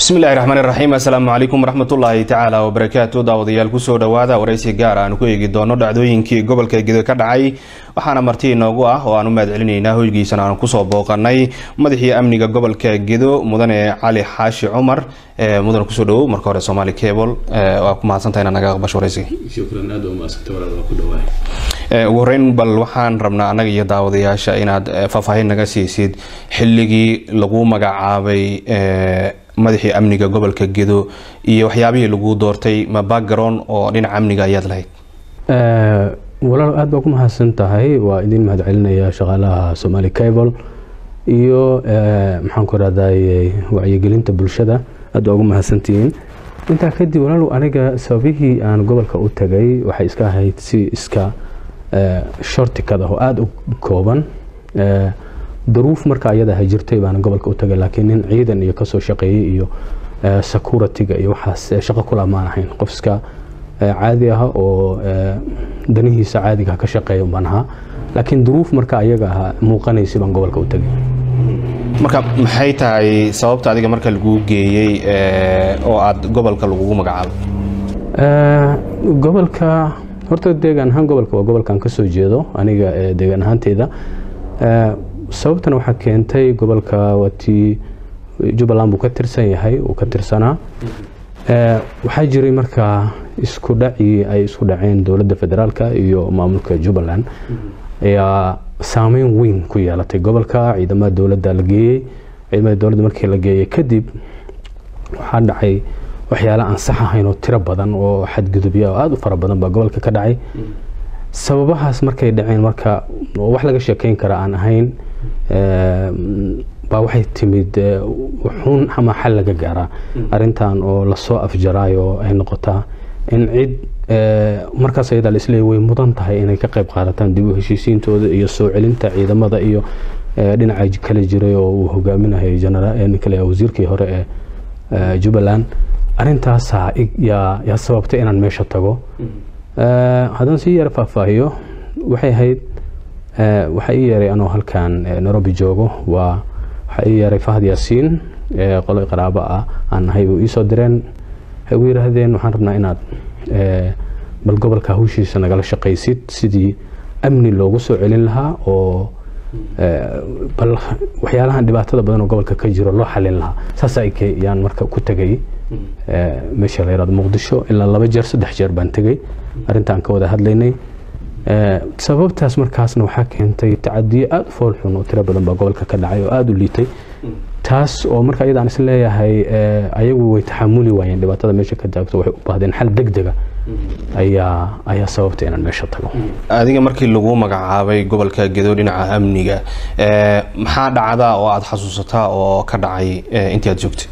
bismillahi raxmaan iraxiim assalaamu calaykum waraxmatullaahi tacaala wabarakaatu daawadayaal kusoo dhowaada waraysi gaar aan ku eegi doono dhacdooyinkii gobolka gedo ka dhacay waxaana marti inoogu ah oo aan u mahad celinaynaa hoygiisana aan kusoo booqanay madaxii amniga gobolka gedo mudane cali xaashi cumar mudan kusoo dhawow marka hore somaali cable waa ku mahadsantaha inaad naga aqbasho waraysiga shukran aad waa mahadsantay walaal waa ku dhawaay ugu horeyn bal waxaan rabnaa annaga iyo daawadayaasha inaad faahfaahin naga siisid xilligii lagu magacaabay madaxii amniga gobolka gedo iyo waxyaabihii lagu doortay ma background oo dhinaca amniga ayaad lahayd walaal aad baa ku mahadsan tahay waa idin mahad celinaya shaqaalaha somaali cable iyo maxaan ku rahday wacyigelinta bulshada aad baa ugu mahadsantihiin intaa kadib walaal aniga sababihii aan gobolka u tagay waxay iska ahayd si iska shortikad ah oo aada u kooban daruuf marka ayada ha jirtay baana gobolka u tagay laakiin nin ciidan iyo kasoo shaqeeyey iyo security-ga iyo waxaas shaqo kula maan ahayn qof iska caadi ah oo danihiisa caadiga ka shaqeeya baan ahaa laakiin duruuf marka ayaga ah muuqanaysay baan gobolka u tagay marka maxay tahay sababta adiga marka laguu geeyey oo aada gobolka lagugu magacaabo gobolka horta deegaan ahaan gobolka waa gobolkan kasoo jeedo aniga deegaan ahaanteyda sababtan waxaa keentay gobolka watii jubbaland buu ka tirsan yahay uu ka tirsanaa waxaa jiray markaa isku dhacii ay isku dhaceen dowladda federaalka iyo maamulka jubbaland ayaa saameyn weyn ku yeelatay gobolka ciidamada dowladda la geeyey ciidamada dowladda markii la geeyey kadib waxaa dhacay waxyaala aan sax ahayn oo tiro badan oo xadgudubya oo aada u fara badan baa gobolka ka dhacay sababahaas markay dhaceen marka wax laga sheekeyn kara aan ahayn baa waxay timid xun ama xal laga gaaraa arintan oo lasoo afjaraayo ay noqotaa in cid markaas ayadaa la isleeya way mudan tahay inay ka qayb qaadataan dib u heshiisiintooda iyo soo celinta ciidamada iyo dhinaca kala jiray oo uu hogaaminayay kale wasiirkii hore ee jubbaland arintaasaa yaa sababtay inaan meesha tago haddaan sii yara faahfaahiyo waxay ahayd waxaa ii yeeray anoo halkan nairobi joogo waa waxaa ii yeeray fahad yaasiin qolo qaraabo ah aan nahay u iisoo direen waxay ugu yidhaahdeen waxaan rabnaa inaad bal gobolka hawshiisa nagala shaqaysid sidii amni loogu soo celin lahaa oo bal waxyaalahan dhibaatada badan oo gobolka ka jiro loo xalin lahaa saas yaan marka ku tegay meesha la yirahdo muqdisho ilaa laba jeer saddex jeer baan tegay arrintaan ka wada hadlaynay sababtaas markaasna waxaa keentay tacadiyo aada u fool xun oo tiro badan baa gobolka ka dhacay oo aada u liitay taas oo marka iyadaan is leeyahay ayagu way taxamuli waayeen dhibaatada meesha ka taagto waxay u baahdeen xal deg dega ayaa ayaa sababta inaan meesha tago adiga markii lagu magacaabay gobolka gedo dhinaca amniga maxaa dhacda oo aada xasuusataa oo ka dhacay intii aada joogtay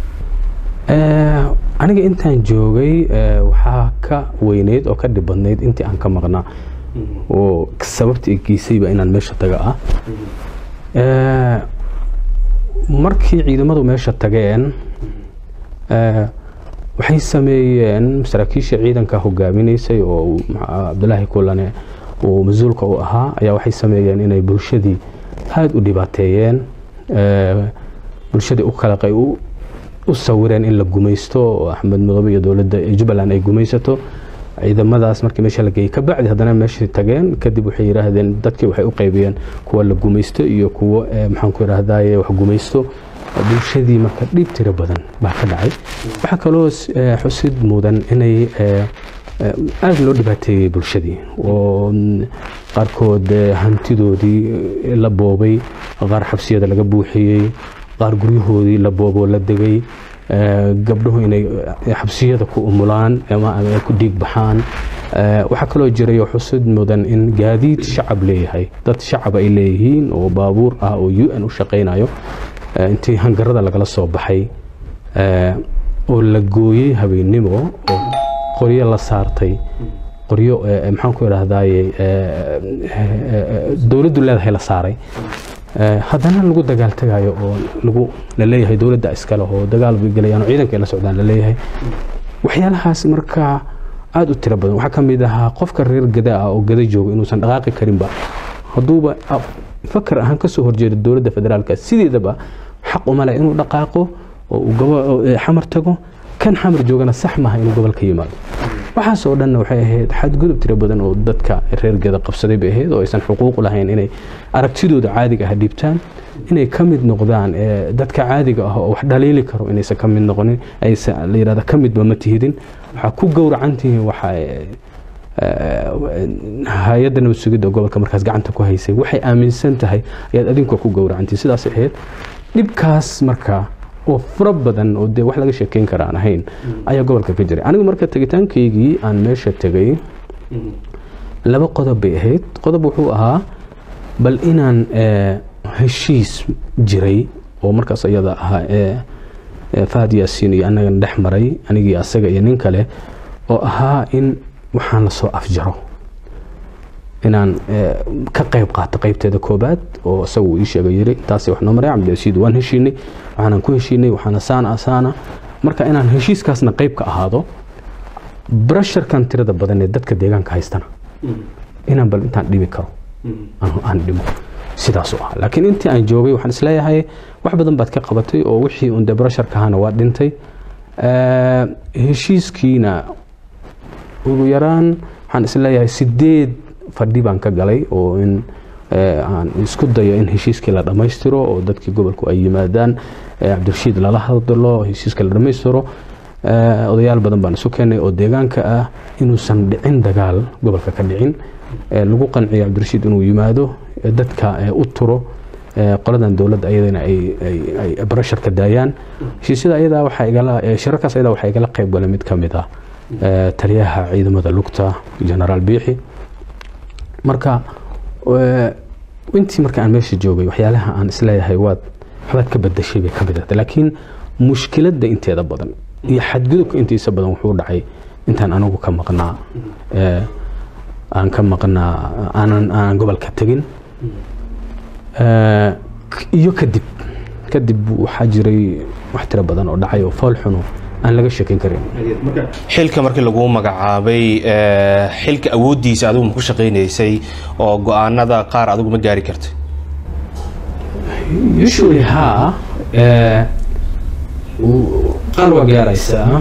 aniga intaan joogay waxaa ka weyneyd oo ka dhib badnayd intii aan ka maqnaa oo sababta geysayba inaan meesha taga ah markii ciidamadu meesha tageen waxay sameeyeen saraakiisha ciidanka hogaaminaysay oo cabdulaahi kulane uu mas-uulka u ahaa ayaa waxay sameeyeen inay bulshadii aada u dhibaateeyeen bulshadii u kala u sawireen in la gumaysto oo axmed madoobe iyo dowladda jubbaland ay gumaysato ciidamadaas markii meesha la geeyey kabacdi haddana meeshii tageen kadib waxay yidhaahdeen dadkii waxay u qaybiyeen kuwa la gumaysto iyo kuwo maxaan ku idhaahdaye wax gumaysto bulshadii marka dhib tiro badan baa ka dhacay waxaa kaloo xusid mudan inay aada loo dhibaateeyey bulshadii oo qaarkood hantidoodii la boobay qaar xabsiyada laga buuxiyey qaar guryahoodii la booboo la degay gabdhuhu inay xabsiyada ku umulaan ama ku dhiig baxaan waxaa kaloo jirayoo xusid mudan in gaadiid shacab leeyahay dad shacab ay leeyihiin oo baabuur ah oo u n u shaqaynayo intii hangarada lagala soo baxay oo la gooyey habeennimo oo qoryo la saartay qoryo maxaan ku idhaahdaye dowladdu leedahay la saaray haddana lagu dagaaltagayo oo lagu laleeyahay dowladda iskale oo dagaal bay gelayaan oo ciidanka ay la socdaan laleeyahay waxyaalahaas markaa aada u tiro badan waxaa ka mid ahaa qofka reer gada ah oo gada jooga inuusan dhaqaaqi karinba hadduuba fakar ahaan kasoo horjeeda dowladda federaalka sideedaba xaq uma leh inuu dhaqaaqo oo uu gobo- ee xamar tago kan xamar joogana sax maaha inuu gobolka yimaado waxaasoo dhanna waxay ahayd xadgudub tiro badan oo dadka reer geda qabsaday bay ahayd oo aysan xuquuq lahayn inay aragtidooda caadiga ah dhiibtaan inay ka mid noqdaan ee, dadka caadiga ah oo wax dhaliili karo inaysan ka mid noqonin aysan la yidhahda ka midba ma tihidin waxaa ku gowracan tihiin waxa ee, hay-adda nabad sugidda gobolka markaas gacanta ku haysay waxay aaminsan tahay ayaad adinku ku gowracantii sidaas ahayd dhibkaas marka oo fara badan oo dee wax laga sheekeyn kara aan ahayn ayaa gobolka ka jiray anigu marka tegitaankaygii aan meesha tegay laba qodob bay ahayd qodob wuxuu ahaa bal inaan eh, heshiis jiray oo markaas ayada ahaa ee ee fahad yaasiin iyo annagan dhex maray anigii asaga iyo nin kale oo ahaa in waxaan lasoo afjaro inaan eh, ka qayb qaato qaybteeda koobaad oo isagu uu ii sheegay yiri intaasi wax noo maray cabdirashiid waan heshiinay waxaanan ku heshiinay waxaana saana asaana marka inaan heshiiskaasna qayb ka ahaado brasharkan tirada badan ee dadka deegaanka haystana inaan bal intaan dhibi karo aan- aan dhimo sidaasuu ahaa laakiin intii aan joogay waxaan isleeyahay wax badan baad ka qabatay oo wixii un dee brasharka ahana waa dhintay Eh, heshiiskiina ugu yaraan waxaan isleeyahay sideed fadhi baan ka galay oo in eh, aan isku dayo in heshiiskii la dhammaystiro oo dadkii gobolku ay yimaadaan eh, cabdirashiid lala hadlo heshiiska la dhammaystiro Eh, odayaal badan baan isu keenay oo deegaanka ah inuusan dhicin dagaal gobolka ka dhicin Eh, lagu qanciyo cabdirashiid inuu yimaado eh, dadka eh, u turo eh, qoladan dowladda ayadana ay ay- ay barasharka daayaan heshiisyada ayadaa waxaa igala eh, shirarkaas ayadaa waxaa igala qayb galay mid ka mid ah eh, taliyaha ciidamada lugta generaal biixi marka eh, intii marka aan meesha joogay waxyaalaha aan isleeyahay waad waxbaad ka badashay bay ka mid ahday laakiin mushkiladda inteeda badan iyo xadgudubka intiisa badan wuxuu dhacay intaan anigu ka maqnaa eh, aan ka maqnaa aanan aanan gobolka tegin Eh, iyo kadib kadib waxaa jiray wax tiro badan oo dhacay oo fool xuno aan laga sheekeyn karin xilka markii lagu magacaabay eh, xilka awooddiisa adigu ma ku shaqaynaysay oo go-aanada qaar adigu ma gaari kartay usually haa eh, w- qaar waa gaaraysaa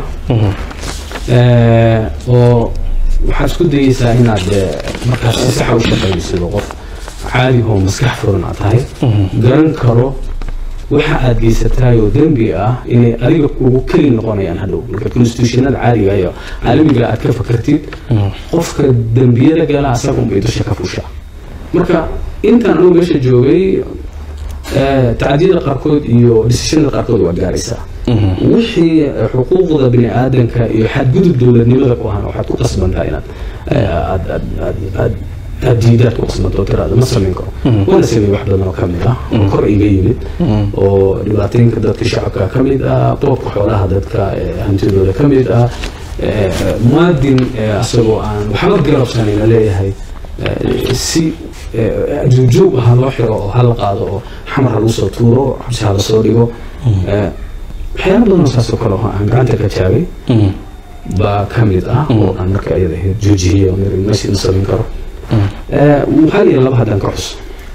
Eh, oo waxaad isku dayeysaa inaad eh, markaas si saxa u shaqaysid oo qof caadi oo maskax furan aad tahay garan karo waxa aad geysataay oo dembi ah inay adiga kugu keli noqonayaan hadhow marka constitutionada caadiga iyo caalamiga aad ka fakartid qofka dembiyada gala asaga unbay dusha ka fushaa marka intaan anugu meesha joogay eh, tacdiyada qaarkood iyo decisionada qaarkood waa gaaraysaa wixii eh, xuquuqda bini aadanka iyo xadgudub dowladnimada ku ahaan waxaad ku qasbantaa inaad eh, aad- aad- aad- aad- aad diidaad ku qasbanto oo tiraada ma samayn karo waana sameey wax badan oo ka mid ah oo kor iga yimid oo dhibaatooyinka dadka shacabka ka mid ah boobka xoolaha dadka eh, hantidooda ka mid ah eh, muwaadin eh, asagoo aan waxba garabsanayna leeyahay eh, si eh, juujuub ha loo xiro oo ha la qaado oo xamar ha lagu soo tuuro xabsi ha lasoo dhigo Eh, waxyaalo badan oo saasoo kale oo aan gacanta ka taagay baa ka mid ah oo aan marka ayada ahayd joojiyey oo niri meeshii ma samayn karo Eh, waxaa yidhi laba haddaan ka cus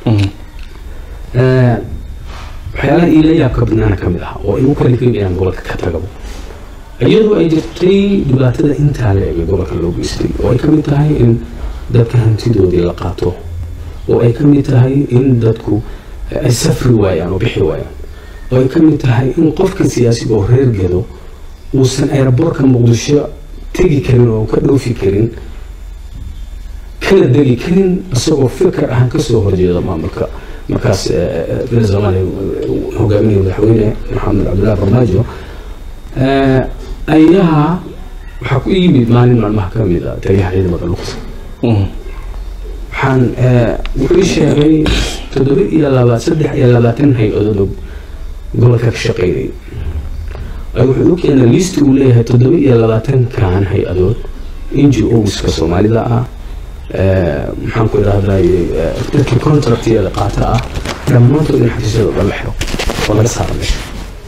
Eh, waxyaalaha iila yaabka badnaana ka mid ah oo igu kalifay inaan gobolka ka tagabo iyadoo ay jirtay dhibaatada intaa la eg ee gobolka loo geystay oo ay ka mid tahay in dadka hantidoodii la qaato oo ay ka mid tahay in dadku eh, ay safri waayaan oo bixi waayaan oo ay ka mid tahay in qofka siyaasiga oo reer gedo uusan aeroboortka muqdisho tegi karin oo ka dhoofi karin kana degi karin isagoo fikir ahaan kasoo horjeeda maamulka markaas beel soomaaliya hogaaminaya madaxweyne maxamed cabdullaahi farmaajo Eh, ayaa waxaa ku yimid maalin maalmaha ka mid ah taliyaha ciidamada lugta waxaan eh, wuxuu ii sheegay toddoba iyo laba saddex iyo labaatan hay-adood oo gobolka ka shaqeynayay ay wuxuu u keenay listi uu leeyahay toddoba iyo labaatankan hay-adood n g oska soomaalida ah eh, maxaan ku idhahday dadkii contractyada qaata ah dhammaantood in xafiisyadooda la xiro oo laga saaro meesha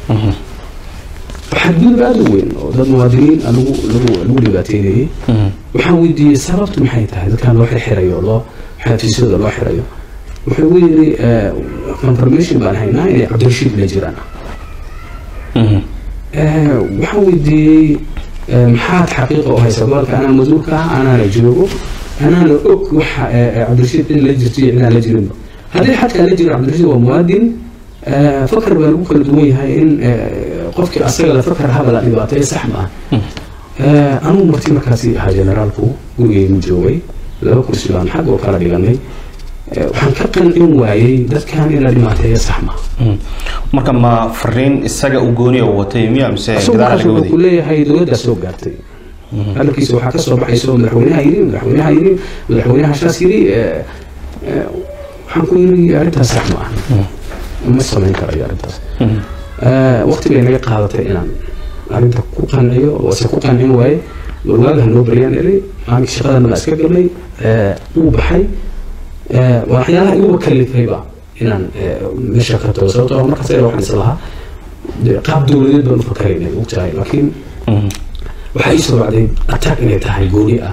xadgudub aada u weyn oo dad muwaadiniin ah lagu lagu lagu dhibaateynayay waxaan weydiiyey sababtu maxay tahay dadkan loo xirxirayo oo loo xafiisyada loo xirayo wuxuu igu yidhi eh, confirmation baan haynaa inay cabdirashiid la jiraan waxaan weydiiyey maxaad xaqiiqa u haysa gobolka anaa mas-uulka ah anaana joogo anaana og waxa cabdirashiid cid la jirto iyo cidaan la jirinba haddii xadkaa la jiro cabdirashiid waa muwaadin fakar baa lagu kala duwan yahay in qofkii asaga la fakar haba la dhibaateeyo sax ma ah anugu marti markaasi ahaa generaalku gurigeygu joogay laba kursi baan xag oo kala dhiganay waxaan ka qancin waayey dadkan in la dhibaateeyo sax ma marka ma fariin isaga u gooni oo watay miya mise gadaal laga wuxuu waday ku leeyahay dowladdaa soo gaartay hadalkiisa waxaa kasoo baxayso madaxweynaha yiri madaxweynaha yiri madaxweynaha shaas yiri waxaan ku yiri arrintaas sax ma ah ma samayn karayo arrintaas waqti bay naga qaadatay inaan arrinta ku qanciyo wase ku qancin waaye warwaagaha noo baliyaan iri maalinka shaqadana baa iska galnay wuu baxay waxyaalaha iguba kalifayba inaan meesha ka tago sababtoo ah markaas ayada waxaan is lahaa dee qaab dowladeed baan u fakaraynay ogtahay laakiin waxaa ii soo bacday attack inay tahay gooni ah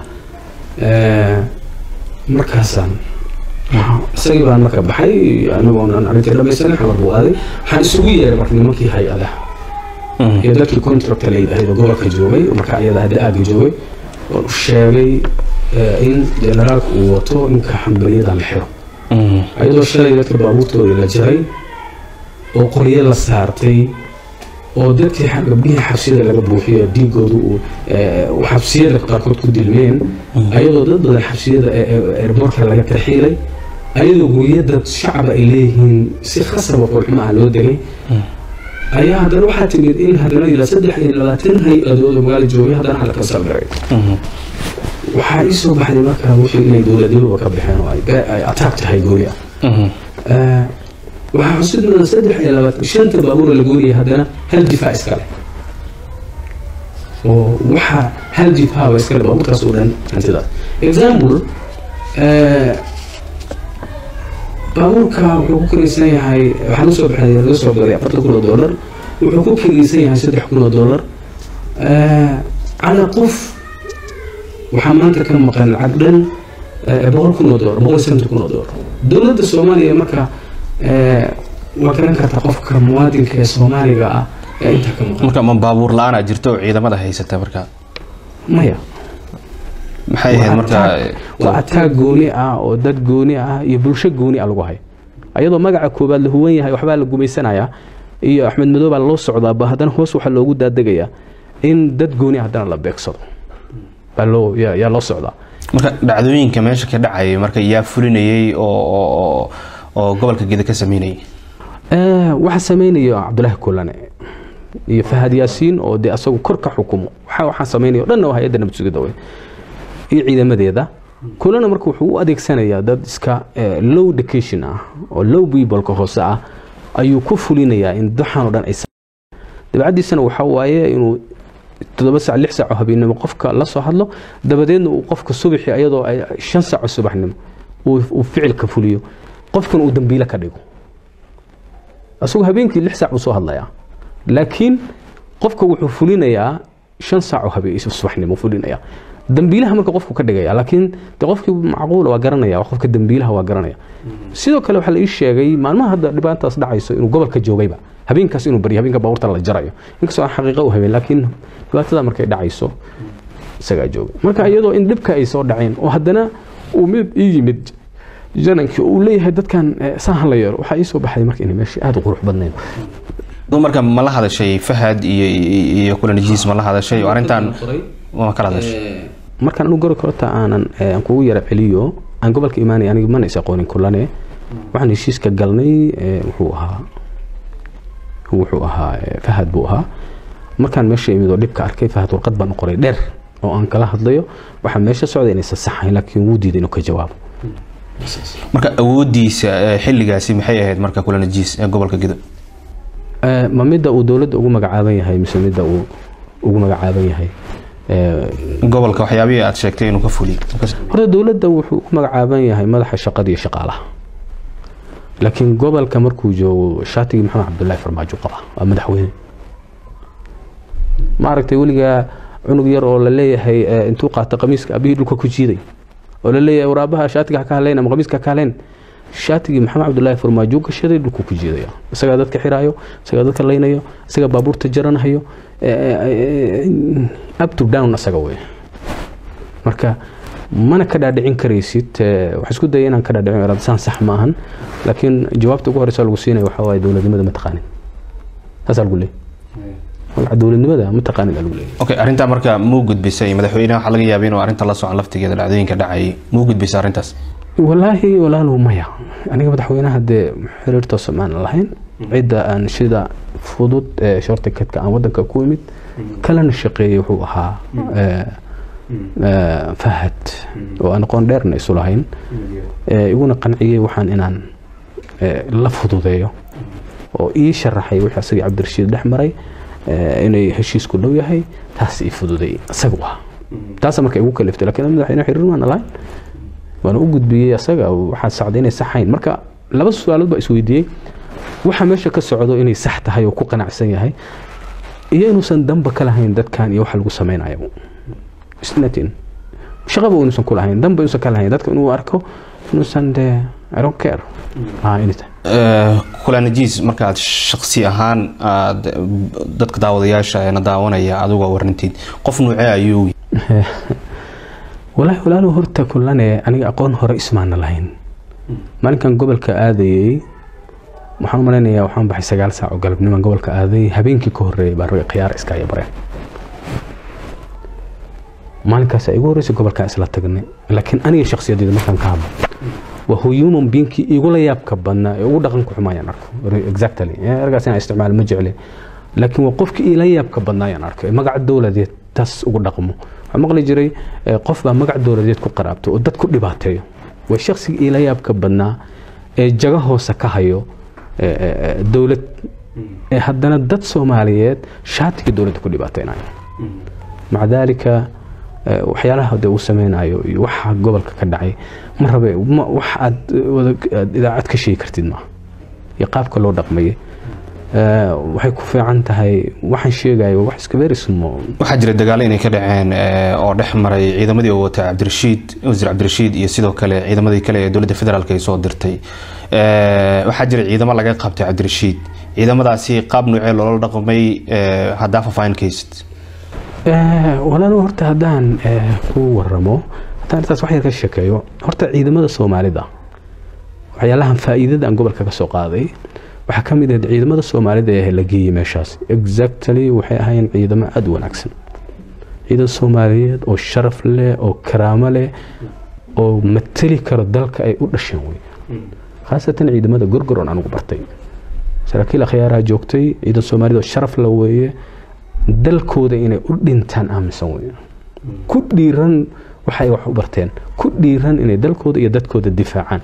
markaasaan isagii baan marka baxay anigoonan arrintii dhamaysanay xamar buu aaday waxaan isugu yeeray marka nimankii hay-adaha iyo dadkii contracta la yidhaahdo gobolka joogay marka iyada hadda aaga joogay oon u sheegay in generaalka uu wato ninka xambaliyada la xiro ayadoo shalay dadka baabuurtooda la jaray oo qoryo la saartay oo dadkii gabdhihii xabsiyada laga buuxiyo dhiigooda uu xabsiyada qaarkood ku dilmeen ayadoo dad badan xabsiyada erboorka laga tarxiilay ayadoo guryo dad shacaba ay leeyihiin si khasaba qurxuma ah loo degay ayaa haddana waxaa timid in haddana ilaa saddex iyo labaatan hay-adood oo magaalo joogay haddana xalka saldaray waxaa ii soo baxday marka wixii inay dowladnimaba ka baxeen oo ay ataag tahay gooni ah waxaa xusid mudan saddex iyo labaatan shanta baabuur la gooniyay haddana hal difaac iska leh oo waxaa hal difaac iska leh baabuurtaas oo dhan hantidaas example baabuurka wuxuu ku kiraysan yahay waxaan usoo baxay laga soo galay afartan kun oo dollar wuxuu ku kiraysan yahay saddex kun oo dollar calaa qof waxaa maanta ka maqan lacag dhan boqol kun oo dollar boqol shantan kun oo dollar dowladda soomaaliya marka waa garan kartaa qofka muwaadinka ee soomaaliga ah ee intaa ka maqan marka ma baabuur la-aanaa jirto oo ciidamada haysata marka maya maxay ahayd marka waa ataag gooni ah oo dad gooni ah iyo bulsho gooni ah lagu hayo ayadoo magaca koobaad la huwan yahay waxbaa la gumaysanayaa iyo axmed madow baa loo socdaa ba haddana hoos waxaa loogu daaddegayaa in dad gooni ah haddana la beegsado baa loo yaa yaa loo socdaa marka dhacdooyinka meesha ka dhacayay marka yaa fulinayay oo oo oo gobolka geda ka sameynayay waxaa sameynaya cabdulaahi kulane iyo fahad yaasiin oo dee asagu kor ka xukumo waxa waxaan sameynaya o dhanna waa hay-adda nabad sugidda wey iyo ciidamadeeda kulana marka wuxuu u adeegsanayaa dad iska low education ah oo low peopleka hoose ah ayuu ku fulinayaa in daxan oo dhan ay dabcaddiisana waxaa waaye inuu toddoba sac lix saaco habeennimo qofka la soo hadlo dabadeedna uu qofka subaxii ayadoo ay shan saaco subaxnimo uu ficilka fuliyo qofkan uu dambiile ka dhigo asagoo habeenkii lix saac buu soo hadlayaa laakiin qofka wuxuu fulinayaa shan saaco habeen subaxnimo fulinayaa dambiilaha marka qofku ka dhigaya laakiin de qofkii macquula waa garanaya qofka dambiilaha waa garanaya sidoo kale waxaa la ii sheegay maalmaha hadda dhibaataas dhacayso inuu gobolka joogayba habeenkaas inuu baryo habeenka baabuurta la jarayo inkastoo aan xaqiiqa u habeen laakiin dhibaatada markay dhacayso isagaa jooga marka iyadoo in dhibka ay soo dhaceen oo haddana uu mid ii yimid janankii uu leeyahay dadkan saahan la yeelo waxaa ii soo baxday marka inay meesha aada u qurux badnayn marka ma la hadashay fahad iyo iyo kulanajiis ma la hadashay oo arrintan ma kala hadashay markaan anu gori korota aanan aan kugu yara celiyo aan gobolka imaanay aniga mana is aqoonin kulane waxaan heshiiska galnay wuxuu ahaa wuxuu ahaa fahad buu ahaa markaan meesha imid oo dhibka arkay fahad warqad baan u qoray dheer oo aan kala hadlayo waxaa meesha socda inaysan saxayn laakiin wuu diiday inuu ka jawaabo marka awoodiisa xilligaasi maxay ahayd marka kulanajiis ee gobolka gedo ma midda uu dowladda ugu magacaaban yahay mise midda uu ugu magacaaban yahay gobolka waxyaabihii aad sheegtay inuu ka fuliy horta dowladda wuxuu u magacaaban yahay madaxa shaqada iyo shaqaalaha laakiin gobolka markuu joogo shaatigii maxamed cabdullaahi farmaajo qaba waa madaxweyne ma aragtay weligaa cunug yar oo la leeyahay intuu qaata qamiiska abihii dhulka ku jiiday oo la leeyahay waraabaha shaatiga ka hadlayn ama qamiiska ka hadlayn shaatigii maxamed cabdulaahi farmaajo gashaday dhulku ku jiidaya isagaa dadka xiraayo isagaa dadka laynayo isagaa baabuurta jaranayo up to down isaga wey marka mana ka dhaadhicin karaysid waxaa isku daya inaan ka dhaadhicin irada saan sax ma ahan laakiin jawaabta ugu horeysa lagu siinaya waxaa waaye dowladnimada ma taqaanin saasaa lagu leeyahy magaca dowladnimada ma taqaanin aa lagu leeyahy okay arrintaa marka muu gudbisay madaxweynaha waxaa laga yaabay inuu arrinta la socon laftigeeda dhacdooyinka dhacayay muu gudbisay arrintaas walaahi walaalow maya aniga madaxweynaha dee xiriir toosa maan lahayn cidda aan sida fudud ee shortikadka aan wadanka ku imid kalena shaqeeyey wuxuu ahaa fahad oo aan aqoon dheerna isu lahayn iguna qanciyey waxaan inaan la fududeeyo oo ii sharaxay wixii asagii cabdirashiid dhex maray inay heshiisku dhow yahay taas ii fududeeyey isaga ah taasa marka igu kaliftay lakiin madaxweyne xiriir maan lahayn waana u gudbiyey asaga waxaa sacday inay saxayn marka laba su-aalood baa isweydiiyey waxa meesha ka socdo inay sax tahay oo ku qanacsan yahay iyo inuusan damba ka lahayn dadkan iyo waxa lagu samaynayo isnatin shaqaba inuusan ku lahayn damba inuusan ka lahayn dadka inuu arko inuusan de i don't care kulanajiis markaad shaksi ahaan aad dadka daawadayaasha eena daawanaya adigoo warrantiid qof nuucee ayuu walaahi walaalo horta kulane aniga aqoon hore ismaana lahayn maalinkan gobolka aadayey waxaan u malaynayaa waxaan baxay sagaal saac oo galabniman gobolka aaday habeenkii ka horreeyay baa ragay khiyaar iskaya bareen maalinkaas igu horreysay gobolkaa isla tagnay laakiin aniga shakhsiyaddeeda markaan ka hadlo waa human beingkii igula yaabka badnaa ee ugu dhaqanka xumaayaan arko exactly ergaas inaan isticmaalo ma jecli laakiin waa qofkii ila yaabka badnaa ayaan arko magaca dowladeed taas ugu dhaqmo waxaa maqli jiray qof baa magac dowladeed ku qaraabto oo dad ku dhibaateeyo waa shakhsiga ila yaabka badnaa ee jaga hoose ka hayo dowlad ee haddana dad soomaaliyeed shaatiga dowladda ku dhibaateynayo maca daalika waxyaalaha de uu sameynayo iyo waxa gobolka ka dhacay ma rabe wax aad idaacad ka sheegi kartid maaha iyo qaabka loo dhaqmayay waxay ku fiican tahay waxaan sheegayo wax iska very small waxaa jira dagaalo inay ka dhaceen oo dhex maray ciidamadii uu watay cabdirashiid wasiir cabdirashiid iyo sidoo kale ciidamadii kale ee dowladda federaalk ay soo dirtay waxaa jira ciidamo laga qabtay cabdirashiid ciidamadaasi qaab nuucee loola dhaqmay haddaa faahfaahinkaysid walaalo horta haddaan ku waramo haddaan intaas wax yar ka sheekeeyo horta ciidamada soomaalida waxyaalahan faa'iidada aan gobolka ka soo qaaday waxaa ka mid ahayd ciidamada soomaalida ee la geeyey meeshaas exactly waxay ahaayeen ciidamo aada u wanaagsan ciidan soomaaliyeed oo sharaf leh oo karaamo leh oo mateli karo dalka ay u dhasheen wey khaasatan ciidamada gorgoron anugu bartay saraakiil akhyaaraha joogtay ciidan soomaaliyed oo sharaf la weeye dalkooda inay u dhintaan aaminsan wey ku dhiiran waxay wax u barteen ku dhiiran inay dalkooda iyo dadkooda difaacaan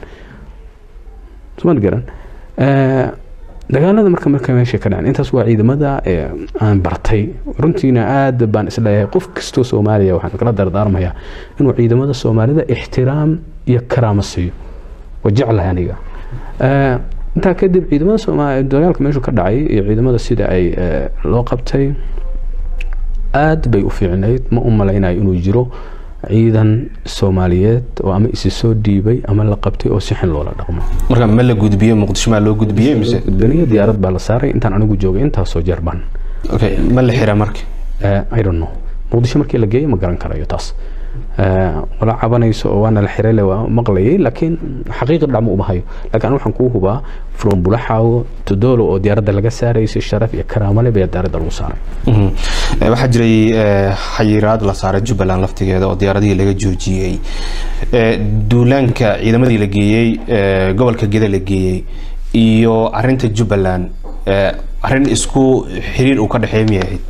sumad garan dagaalada marka marka meesha ka dhacen intaas waa ciidamada aan bartay runtiina aad baan isleeyahay qof kastoo soomaaliya waxaan kala dardaarmayaa inuu ciidamada soomaalida ixtiraam iyo karaamo siiyo waa jeclahay aniga intaa kadib ciidamada soomaaliya dagaalka meeshu ka dhacay iyo ciidamada sida ay loo qabtay aad bay u fiicnayd ma u malaynayo inuu jiro ciidan soomaaliyeed oo ama isi soo dhiibay ama la qabtay oo si xin loola dhaqmo marka ma la gudbiye muqdisho maa loo gudbiyey mise gudbaniya diyaarad baa la saaray intaan anigu joogay intaasoo jeer baan okay ma la xira marka i don't know muqdisho markii la geeyo ma garan karayo taas wala cabanayso oo waana la xiray le waa maqlayay laakiin xaqiiqi dhacma uma hayo laakiin anu waxaan kuu hubaa from bulaxaawo todolo oo diyaaradda laga saarayay si sharaf iyo karaamo leh baa diyaaradda lagu saaray waxaa jiray xayiraad la saaray jubbaland laftigeeda oo diyaaradihii laga joojiyey duulaanka ciidamadii la geeyey gobolka geda la geeyey iyo arinta jubbaland arin isku xiriir uu ka dhexeey miyay ahayd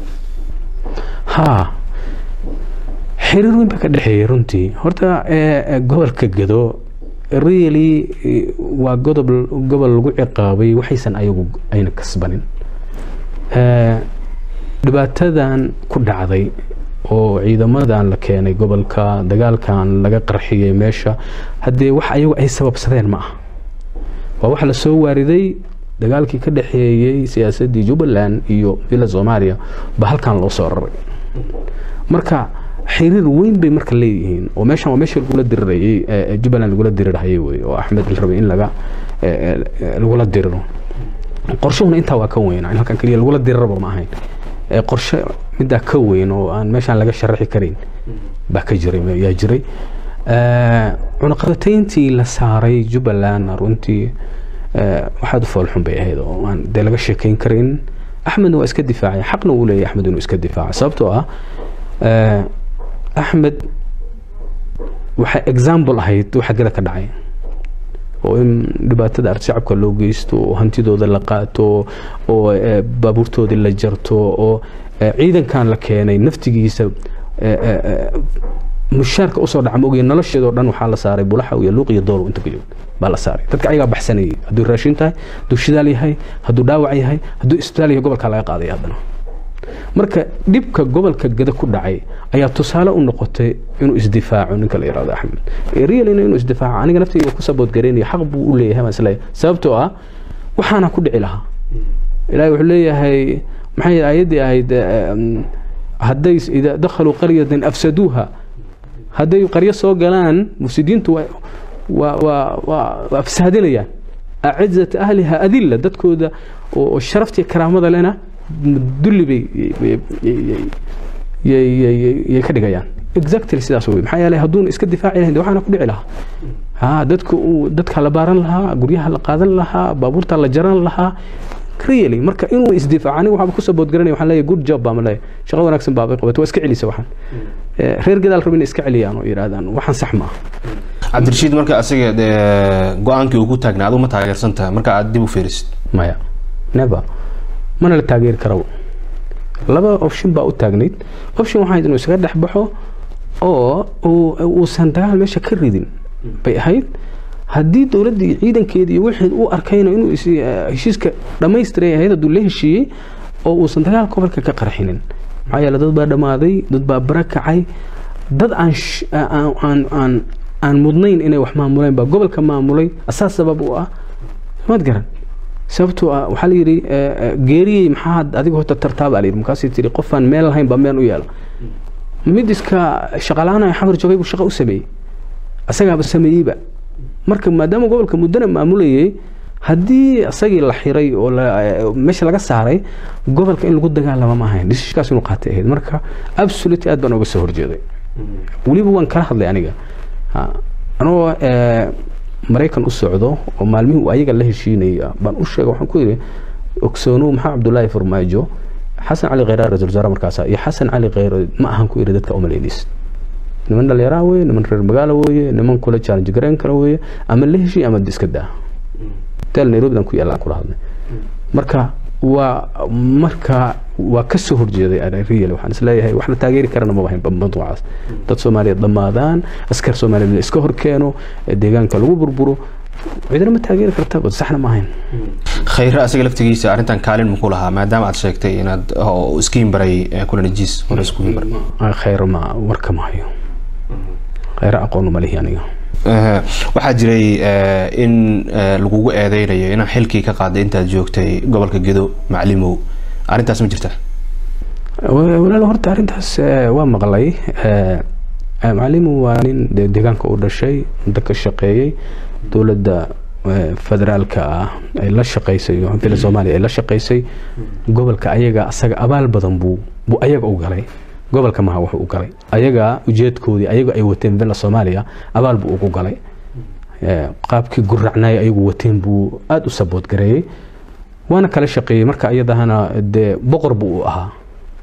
ha xiriir weyn baa ka dhexeeyay runtii horta gobolka gedo really waa godob gobol lagu ciqaabay waxaysan ayagu ayna kasbanin dhibaatadan ku dhacday oo ciidamadan la keenay gobolka dagaalkan laga qarxiyey meesha haddee wax ayagu ay sababsadeen ma aha waa waxa la soo waariday dagaalkii ka dhexeeyey siyaasaddii jubbaland iyo villa soomaaliya ba halkan loo soo raray marka xiriir weyn bay marka leeyihiin oo meeshan waa meeshii lagula dirirayay ee jubbaland lagula dirirhayay wey oo axmed la rabay in laga lagula diriro qorshuhuna intaa waa ka weyn in halkan keliya lagula diriraba ma ahayn qorshe middaa ka weyn oo aan meeshaan laga sharaxi karin baa ka jiray yaa jiray cunaqabatayntii la saaray jubbaland runtii waxaad u foolxun bay ahayd oo aan dee laga sheekayn karin axmedna waa iska difaacay xaqna uu leeyahay axmed inuu iska difaaca sababtoo ah axmed waxay example ahayd waxa gada ka dhacay oo in dhibaatada arshacabka loo geysto oo hantidooda la qaato oo baabuurtoodii la jarto oo ciidankan la keenay naftigiisa mushaarka usoo dhaca maogaya nolosheedoo dhan waxaa la saaray bulaxa iyo luuq iyo doolow inta kajoog baa la saaray dadka ayagaa baxsanayay hadduu raashin tahay hadduu shidaal yahay hadduu dhaawac yahay hadduu isbitaal yahay gobolkaa laga qaaday haddana marka dhibka gobolka gada ku dhacay ayaa tusaale u noqotay inuu isdifaaco ninka la yihahdo axmed realina inuu isdifaaco aniga naftayga ku saboodgaraynaya xaq buu u leeyahay baan isleeyahay sababtoo ah waxaana ku dhici lahaa ilaahay wuxuu leeyahay maxay aayaddii ahayd hadday idaa dakhaluu qaryatan afsaduuha hadday qaryo soo galaan mufsidiintu waa waa waa afsaadinayaan acizat ahliha adilla dadkooda oo sharaftii karaamada lena dulli bay yay ka dhigayaan exactly sidaas wey maxaa yeelay hadduuna iska difaaci lahayn waxaana ku dhici lahaa ha dadka dadka la baaran lahaa guryaha la qaadan lahaa baabuurta la jaran lahaa really marka inuu isdifaaco aniga waxaaba kusoo boodgaranaya waxaan leeyahay good job baa ma leeyahay shaqo wanaagsan baabay qabatay waa iska celisa waxaan reer gadaal rabin iska celiyaan oo yidhaahdaan waxaan sax ma ah cabdirashiid marka asiga go-aankii uu ku taagnaa aduu ma taageersan tahay marka aad dib u fiirisid maya never mana la taageeri karaba laba option baa u taagnayd option waxaa inuu isaga dhex baxo oo uusan dagaal meesha ka ridin bay ahayd haddii dowladda iyo ciidankeeda iyo wixii u arkayna inuu heshiiska dhammaystiray ahayd hadduu la heshiiyey oo uusan dagaal gobolka ka qarxinin maxaa yeele dad baa dhammaaday dad baa bara kacay dad aan aan aan aan mudnayn inay wax maamuleen baa gobolka maamulay asaas sabab u ah maad garan sababtoo ah waxaa la yidhi geeriyey maxaa adiga horta tartaa baa la yidhi markaasay tiri qofaan meel lahayn baa meel u yeela mid iska shaqalaana xamar joogay buu shaqo u sameeyey asagaaba sameeyeyba marka maadaama gobolka muddana maamulayay haddii isagii la xiray oo meesha laga saaray gobolka in lagu dagaalama ma ahayn dhisishkaas inuu qaatay ahayd marka absolute aad baan uga soo horjeeday weliba waan kala hadlay aniga anoo maraykan u socdo oo maalmihii ayaga la heshiinaya baan u sheegay waxaan ku yidhi ogsoonow maxaa cabdullaahi farmaajo xasan cali kheyraar ra-isul wasaare markaasa iyo xasan cali kheyr ma ahan ku yidhi dadka umalaynaysa niman dhallinyaraha weye niman reer magaalo weye niman kula challenge garayn kara weye ama la heshiy ama iska daa hotel nairobidan ku yaallaan kula hadlay marka waa marka waa ka soo horjeeday real waxaan isleeyahay wax la taageeri karana maba hayn mawduucaas dad soomaaliyeed dhammaadaan askar soomaaliyeed la iska horkeeno deegaanka lagu burburo cidina ma taageeri karta bad saxna ma ahayn khayre asaga laftigiisa arrintan kaalin muku lahaa maadaama aad sheegtay inaad iskiin baray kulanajiis hore iskuin baray khayre ma warka ma hayo khayre aqoon ma lihi aniga waxaa jiray in lagugu eedeynayo inaan xilkii ka qaaday intaad joogtay gobolka gedo maclimow arrintaas ma jirta walaal horta arrintaas waa maqlay maclimow waa nin deegaanka u dhashay muddo ka shaqeeyey dowladda federaalka ah ay la shaqaysay fila soomaaliya ay la shaqaysay gobolka ayaga asaga abaal badan buu buu ayaga u galay gobolka maha wuxuu u galay ayaga ujeedkoodii ayaga ay wateen villa soomaaliya abaal buu ugu galay qaabkii guracnay ayagu wateen buu aada u sabood gareeyey waana kala shaqeeyey marka iyadahana dee boqor buu u ahaa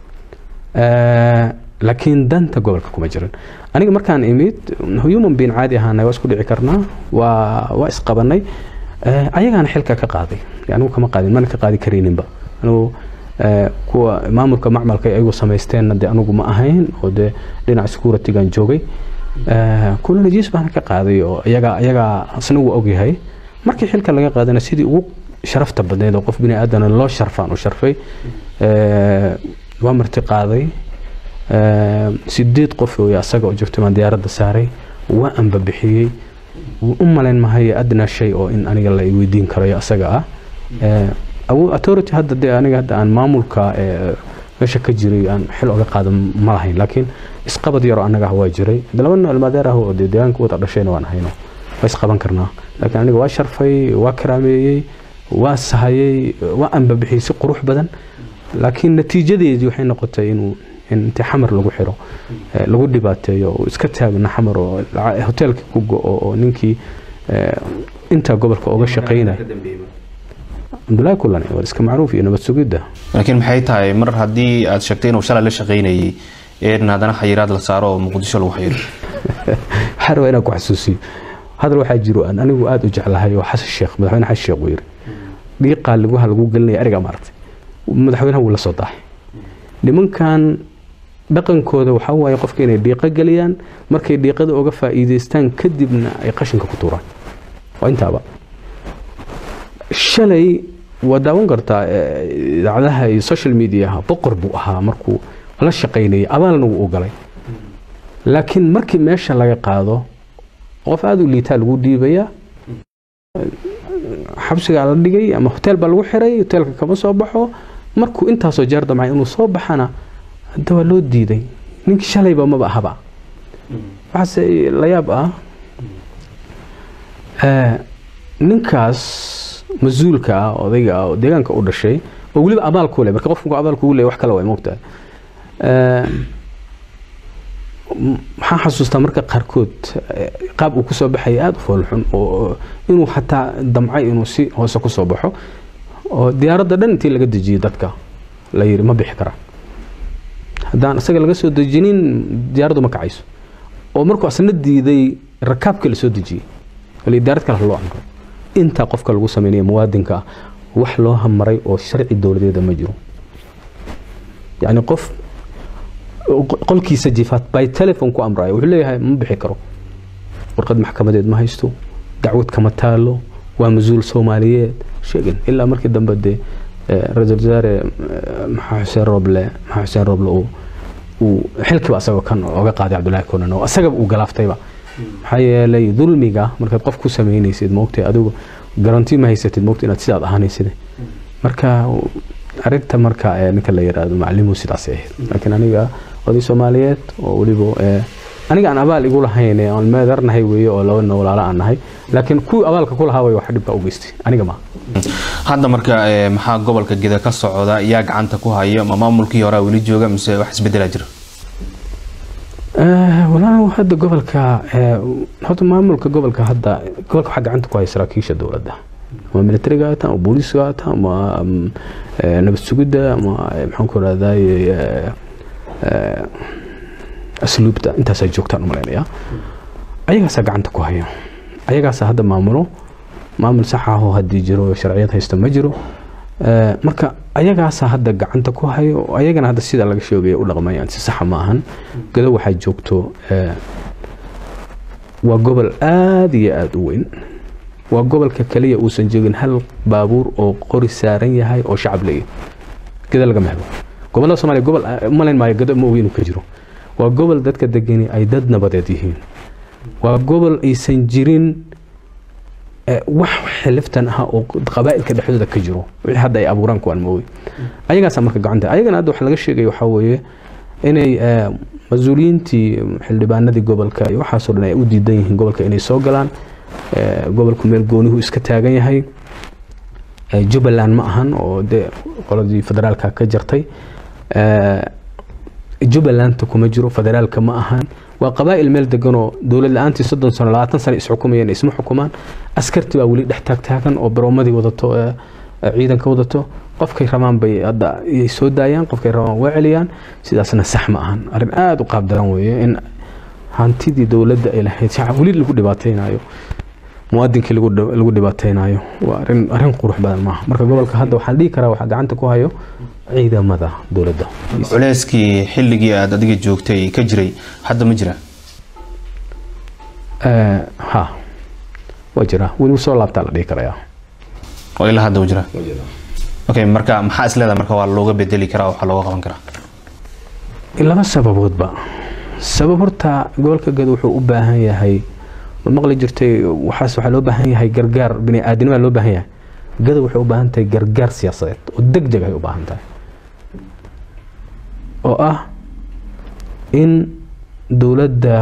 laakiin danta gobolka kuma jiran aniga markaan imid human being caadi ahaanay waa isku dhici karnaa waa waa isqabanay ayagaana xilka ka qaaday anigu kama qaadin mana ka qaadi karayninba anigu kuwa maamulka macmalka ayagu samaysteenna dee anigu ma ahayn oo dee dhinaca securitygan joogay kulla najiis baana ka qaaday oo iyagaa iyagaa isna wuu ogyahay markii xilka laga qaadana sidii ugu sharafta badneed oo qof bini aadana loo sharfaan u sharfay waa marti qaaday sideed qof wey asaga oo joogtay baan diyaaradda saaray waa anba bixiyey u malayn mahayo adna shay oo in aniga la weydiin karayo asaga ah authority hadda dee aniga hadda aan maamulka meesha ka jiray aan xil oga qaadan ma lahayn laakiin isqabad yaroo annaga ah waa jiray de laba nin ilmaadeer ah oo dee deegaanka wada dhashayna waan hayno waa isqaban karnaa laakiin aniga waa sharfay waa karaameeyey waa sahayey waa anbabixiyey si qurux badan laakiin natiijadeedii waxay noqotay inuu in intii xamar lagu xiro lagu dhibaateeyo oo iska taagna xamar oo hoteelkii ku go-o oo ninkii intaa gobolka oga shaqaynaya cabdullaahi kulane waa iska macruuf iyo nabad sugidda laakiin maxay tahay mar haddii aad sheegtay inuu shalay la shaqaynayay in haddana xayiraad la saaro oo muqdisho lagu xiro waxaa rabaa inaan ku xasuusiyo hadal waxaa jiro aan anigu aada u jeclahay oo xasan sheekh madaxweyne xasan sheekh uu yiri dhiiqaa laguha lagu gelinaya ariga maaragtay madaxweynaha wuu la soo dahay nimankan dhaqankooda waxaa waaye qofka inay dhiiqo geliyaan markay dhiiqada oga faa'iidaystaan kadibna ay qashinka ku tuuraan waa intaaba shalay waa daawan kartaa idaacadaha iyo social mediaha boqor buu ahaa markuu la shaqaynayay abaalna wuu u galay laakiin markii meesha laga qaado qof aada u liitaa lagu dhiibayaa xabsigaa la dhigay ama hoteel baa lagu xiray hoteelka kama soo baxo markuu intaasoo jeer damcay inuu soo baxana hadda waa loo diiday ninkii shalayba maba ahaba waxaase la yaab ah ninkaas mas-uulka ah odayga ah oo deegaanka u dhashay oo weliba abaal ku leh marka qofku abaal kugu leh wax kale way moogtahay maxaan xasuustaa marka qaarkood qaab uu kusoo baxaya aada u foolxun oo inuu xataa damcay inuu si hoose kusoo baxo oo diyaaradda dhan intii laga dejiyey dadka la yiri ma bixi karaan haddaan isaga laga soo dejinin diyaaraddu ma kacayso oo markuu asna diiday rakaabka la soo dejiyey wali diyaarad kale loo amray intaa qofka lagu sameynaya muwaadinka ah wax loo hamaray oo sharci dowladeeda ma jiro yacni qof qolkiisa jifaad by telefon ku amraya wuxuu leeyahay ma bixi karo warqad maxkamadeed ma haysto dacwad kama taalo waa mas-uul soomaaliyeed sheegin ilaa markii dambe dee ra-iisul wasaare maxaa xuseen roble maxaa xuseen roble uu xilkiiba asagoo kan oga qaaday cabdullaahi kunan oo asagaba uu galaaftayba maxaa yeelay dulmiga markaad qof ku samaynaysid moogtay adigu garanti ma haysatid moogta inaad sidaad ahaanaysid marka arinta marka ninka la yiraahdo macalimu sidaasay ahayd laakiin aniga oday soomaaliyeed oo weliba aniga aan abaal igu lahayn aan meedarnahay weeye oo laba nin walaalo aan nahay laakiin kuwii abaalka ku lahaa way wax dhibka u geystay aniga ma hadda marka maxaa gobolka geda ka socda yaa gacanta ku haya ma maamulkii horaa weli jooga mise wax isbedelaa jira walaal hadda gobolka horta maamulka gobolka hadda gobolka waxaa gacanta ku haya saraakiisha dowladda ama militariga hata ama booliiska hata ama nabad sugidda ama maxaan ku rahday asluubta intaasaa joogtaan umalaynaya ayagaasaa gacanta ku haya ayagaasaa hadda maamulo maamul sax ahoo haddii jiro sharciyad haysta ma jiro marka ayagaasaa hadda gacanta ku hayo ayagana hadda sida laga sheegaya u dhaqmayaan si saxa ma ahan gado waxaa joogto waa gobol aada iyo aada u weyn waa gobolka kaliya uusan joogin hal baabuur oo qori saaran yahay oo shacab leeyahy gada lagama helo gobolada somalia gobol malayn maayo gado ma ogi inuu ka jiro waa gobol dadka degani ay dad nabadeed yihiin waa gobol aysan jirin wax xiliftan ah oo qabaa'ilka dhexdooda ka jiro wixii hadda ay abuuraan kuwaan moogi ayagaasaa marka gacanta ayagana hadda wax laga sheegaya waxaa weeye inay mas-uuliyiintii xildhibaanadii gobolka iyo waxaasoo dhan ay u diidan yihiin gobolka inay soo galaan gobolku meel goonihu iska taagan yahay jubbaland ma ahan oo dee qoladii federaalka ka jartay jubbalanta kuma jiro federaalka ma ahan waa qabaa'il meel deganoo dowlad la-aantii soddon sano labaatan sano isxukumayeen isma xukumaan askarti baa weli dhex taagtaagan oo baroomadii wadato ciidanka wadato qofkay rabaan bay hadda soo daayaan qofkay rabaan waa celiyaan sidaasna sax ma ahan arrin aada u qaab daran weeye in hantidii dowladda ay lahayd shacab weli lagu dhibaateynayo muwaadinkii lagu dhibaateynayo waa arin arrin qurux badan maaha marka gobolka hadda waxaan dhihi karaa waxaa gacanta ku hayo ciidamada dowladda culeyskii xilligii aada adiga joogtay ka jiray hadda ma jira ha waa jira weli soo laabtaa la dhihi karayaa oo ilaa hadda u jira okay marka maxaa isleedahay marka waa looga bedeli karaa waxaa looga qaban karaa laba sababoodba sabab horta gobolka gad wuxuu u baahan yahay ma maqli jirtay waxaas waxaa loo baahan yahay gargaar bini aadinima loo baahan yahay gada waxay u baahan tahay gargaar siyaasadeed oo deg deg ay u baahan tahay oo ah in dowladda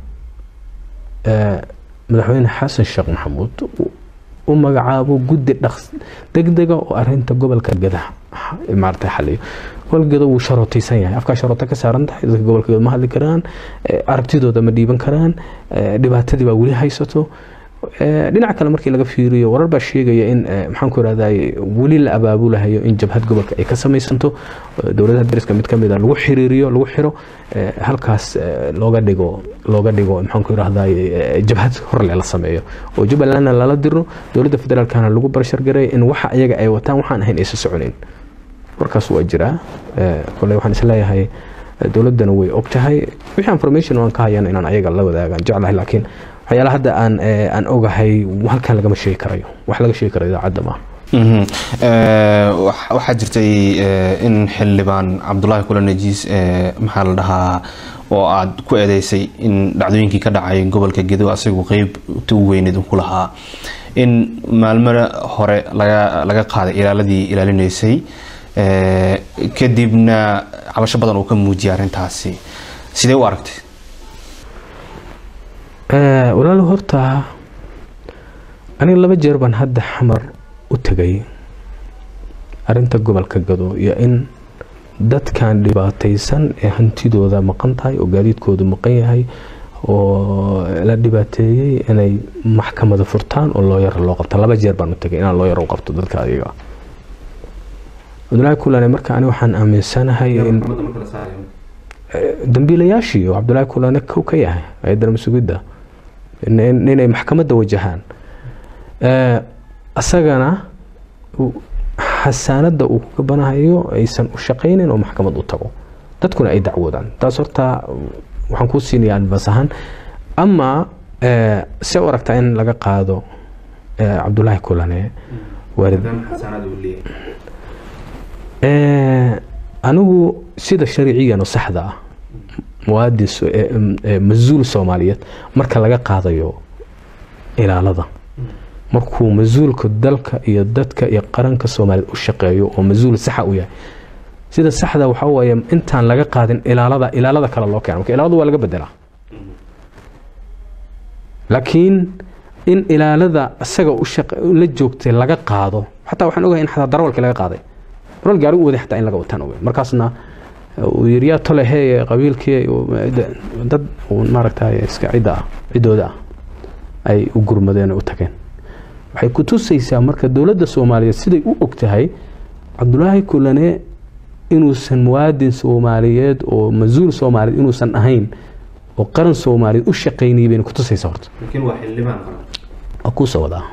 madaxweyne xasan sheekh maxamuud u magacaabo guddi dhaqs degdega oo arinta gobolka gada maarata xaliyo gobolka gada wuu sharootaysan yahay afkaa sharoota ka saaran tahay dadka gobolka gada ma hadli karaan aragtidooda ma dhiiban karaan dhibaatadii baa weli haysato dhinaca kale markii laga fiiriyo warar baa sheegaya in maxaan ku irahday weli la abaabulahayo in jabhad gobolka ay ka samaysanto dowladaha dariska mid kamid a lagu xiriiriyo lagu xiro halkaas looga dhigo looga dhigo maxaan ku irahday jabhad horle la sameeyo oo jubbalandna lala diro dowladda federaalkana lagu barshargaray in waxa ayaga ay wataan waxaan ahayn aysa soconin warkaas waa jiraa kole waxaan isleeyahay dowladdana way og tahay wixii information aan ka hayana inaan ayaga la wadaagaan jeclahay laakiin waxyaala hadda aan aan ogahay halkan lagama sheegi karayo wax laga sheegi karayo idaacadda maaha waxaa jirtay in xildhibaan cabdulaahi kula najiis maxaa la dhahaa oo aad ku eedeysay in dhacdooyinkii ka dhacay gobolka gedo asagu qeybta u weyneed ku lahaa in maalmo hore laga qaaday ilaaladii ilaalinaysay kadibna cabasho badan uu ka muujiyay arrintaasi sidee u aragtay walaal horta aniga laba jeer baan hadda xamar u tegay arinta gobolka gado iyo in dadkan dhibaataysan ee hantidooda maqan tahay oo gaadiidkoodu maqan yahay oo la dhibaateeyey inay maxkamada furtaan oo looyara loo qabta laba jeer baan u tegay inaan looyar u qabto dadka adiga cabdulaahi kulane marka ani waxaan aaminsanahay in dambiilayaashii oo cabdulaahi kulane kow ka yahay hay-adda masugidda inay maxkamadda wajahaan asagana xasaanadda uu ka banahayo aysan u shaqaynin oo maxkamad u tago dadkuna ay dacwoodaan taas horta waxaan kuu siinaya advance ahaan ama se u aragtaa in laga qaado cabdulaahi kulane anigu sida sharciyan oo saxda ah muwaadin mas-uul soomaaliyeed marka laga qaadayo ilaalada markuu mas-uulka dalka iyo dadka iyo qaranka soomaaliyeed u shaqeeyo oo mas-uul saxa u yahay sida saxda waxaa weeye intaan laga qaadin ilaalada ilaalada kale loo keena marka ilaaladu waa laga bedelaa laakiin in ilaalada isaga la joogtay laga qaado xataa waxaan ogahay in xataa darawalkii laga qaaday darawal gaari u waday xataa in laga wataan ogeyn markaasna uu yiri yaa tole hee qabiilkii dad maaragtay iska cidda ah ciddooda ah ay u gurmadeen oo u tageen waxay ku tusaysaa marka dowladda soomaaliyeed siday u og tahay cabdulaahi kulane inuusan muwaadin soomaaliyeed oo mas-uul soomaaliyeed inuusan ahayn oo qaran soomaaliyeed u shaqaynayay bayna ku tusaysaa horta waa kuusoo wadaa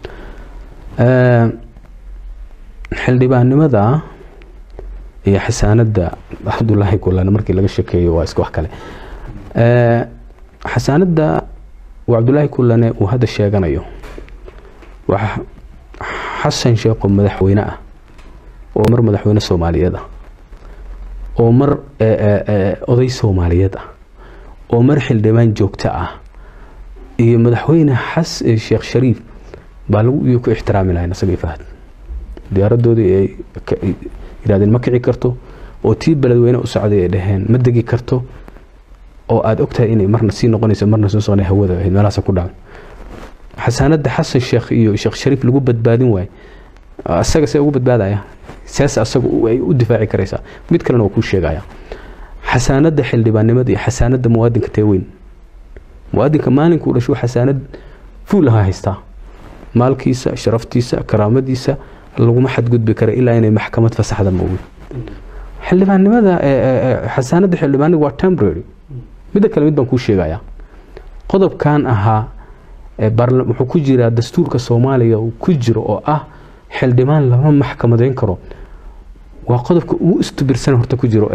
xildhibaannimada iyo xasaanadda cabdulaahi kulane markii laga shekeeyo waa iska wax kale xasaanadda uu cabdulaahi kulane uu hadda sheeganayo waa xasan sheekho madaxweyne ah oo mar madaxweyne soomaaliyeed ah oo mar oday soomaaliyeed ah oo mar xildhibaan joogto ah iyo madaxweyne xas sheekh shariif baa lagu iyo ku ixtiraami lahayn asagii fahad diyaaradoodii ay yidhahdeen ma kici karto oo tii beledweyne u socday ay dhaheen ma degi karto oo aada ogtahay inay marna sii noqonayso marna soo soconay hawada ahayd meelahaas ku dhacan xasaanadda xasan sheekh iyo sheekh shariif lagu badbaadin waayo asaga see ugu badbaadaya sees asaga ay u difaaci karaysaa mid kalena waa kuu sheegaya xasaanadda xildhibaannimada iyo xasaanadda muwaadinka tee weyn muwaadinka maalinkuu dhashuu xasaanad fuul ahaa haystaa maalkiisa sharaftiisa karaamadiisa laguma xadgudbi kara ilaa inay maxkamad fasaxda moogi xildhibaannimada xasaanadda xildhibaaniga waa temporary midda kale mid baan kuu sheegayaa qodobkan ahaa wuxuu ku jiraa dastuurka soomaaliya uu ku jiro oo ah xildhibaan lama maxkamadeyn karo waa qodobka ugu istubirsan horta ku jiro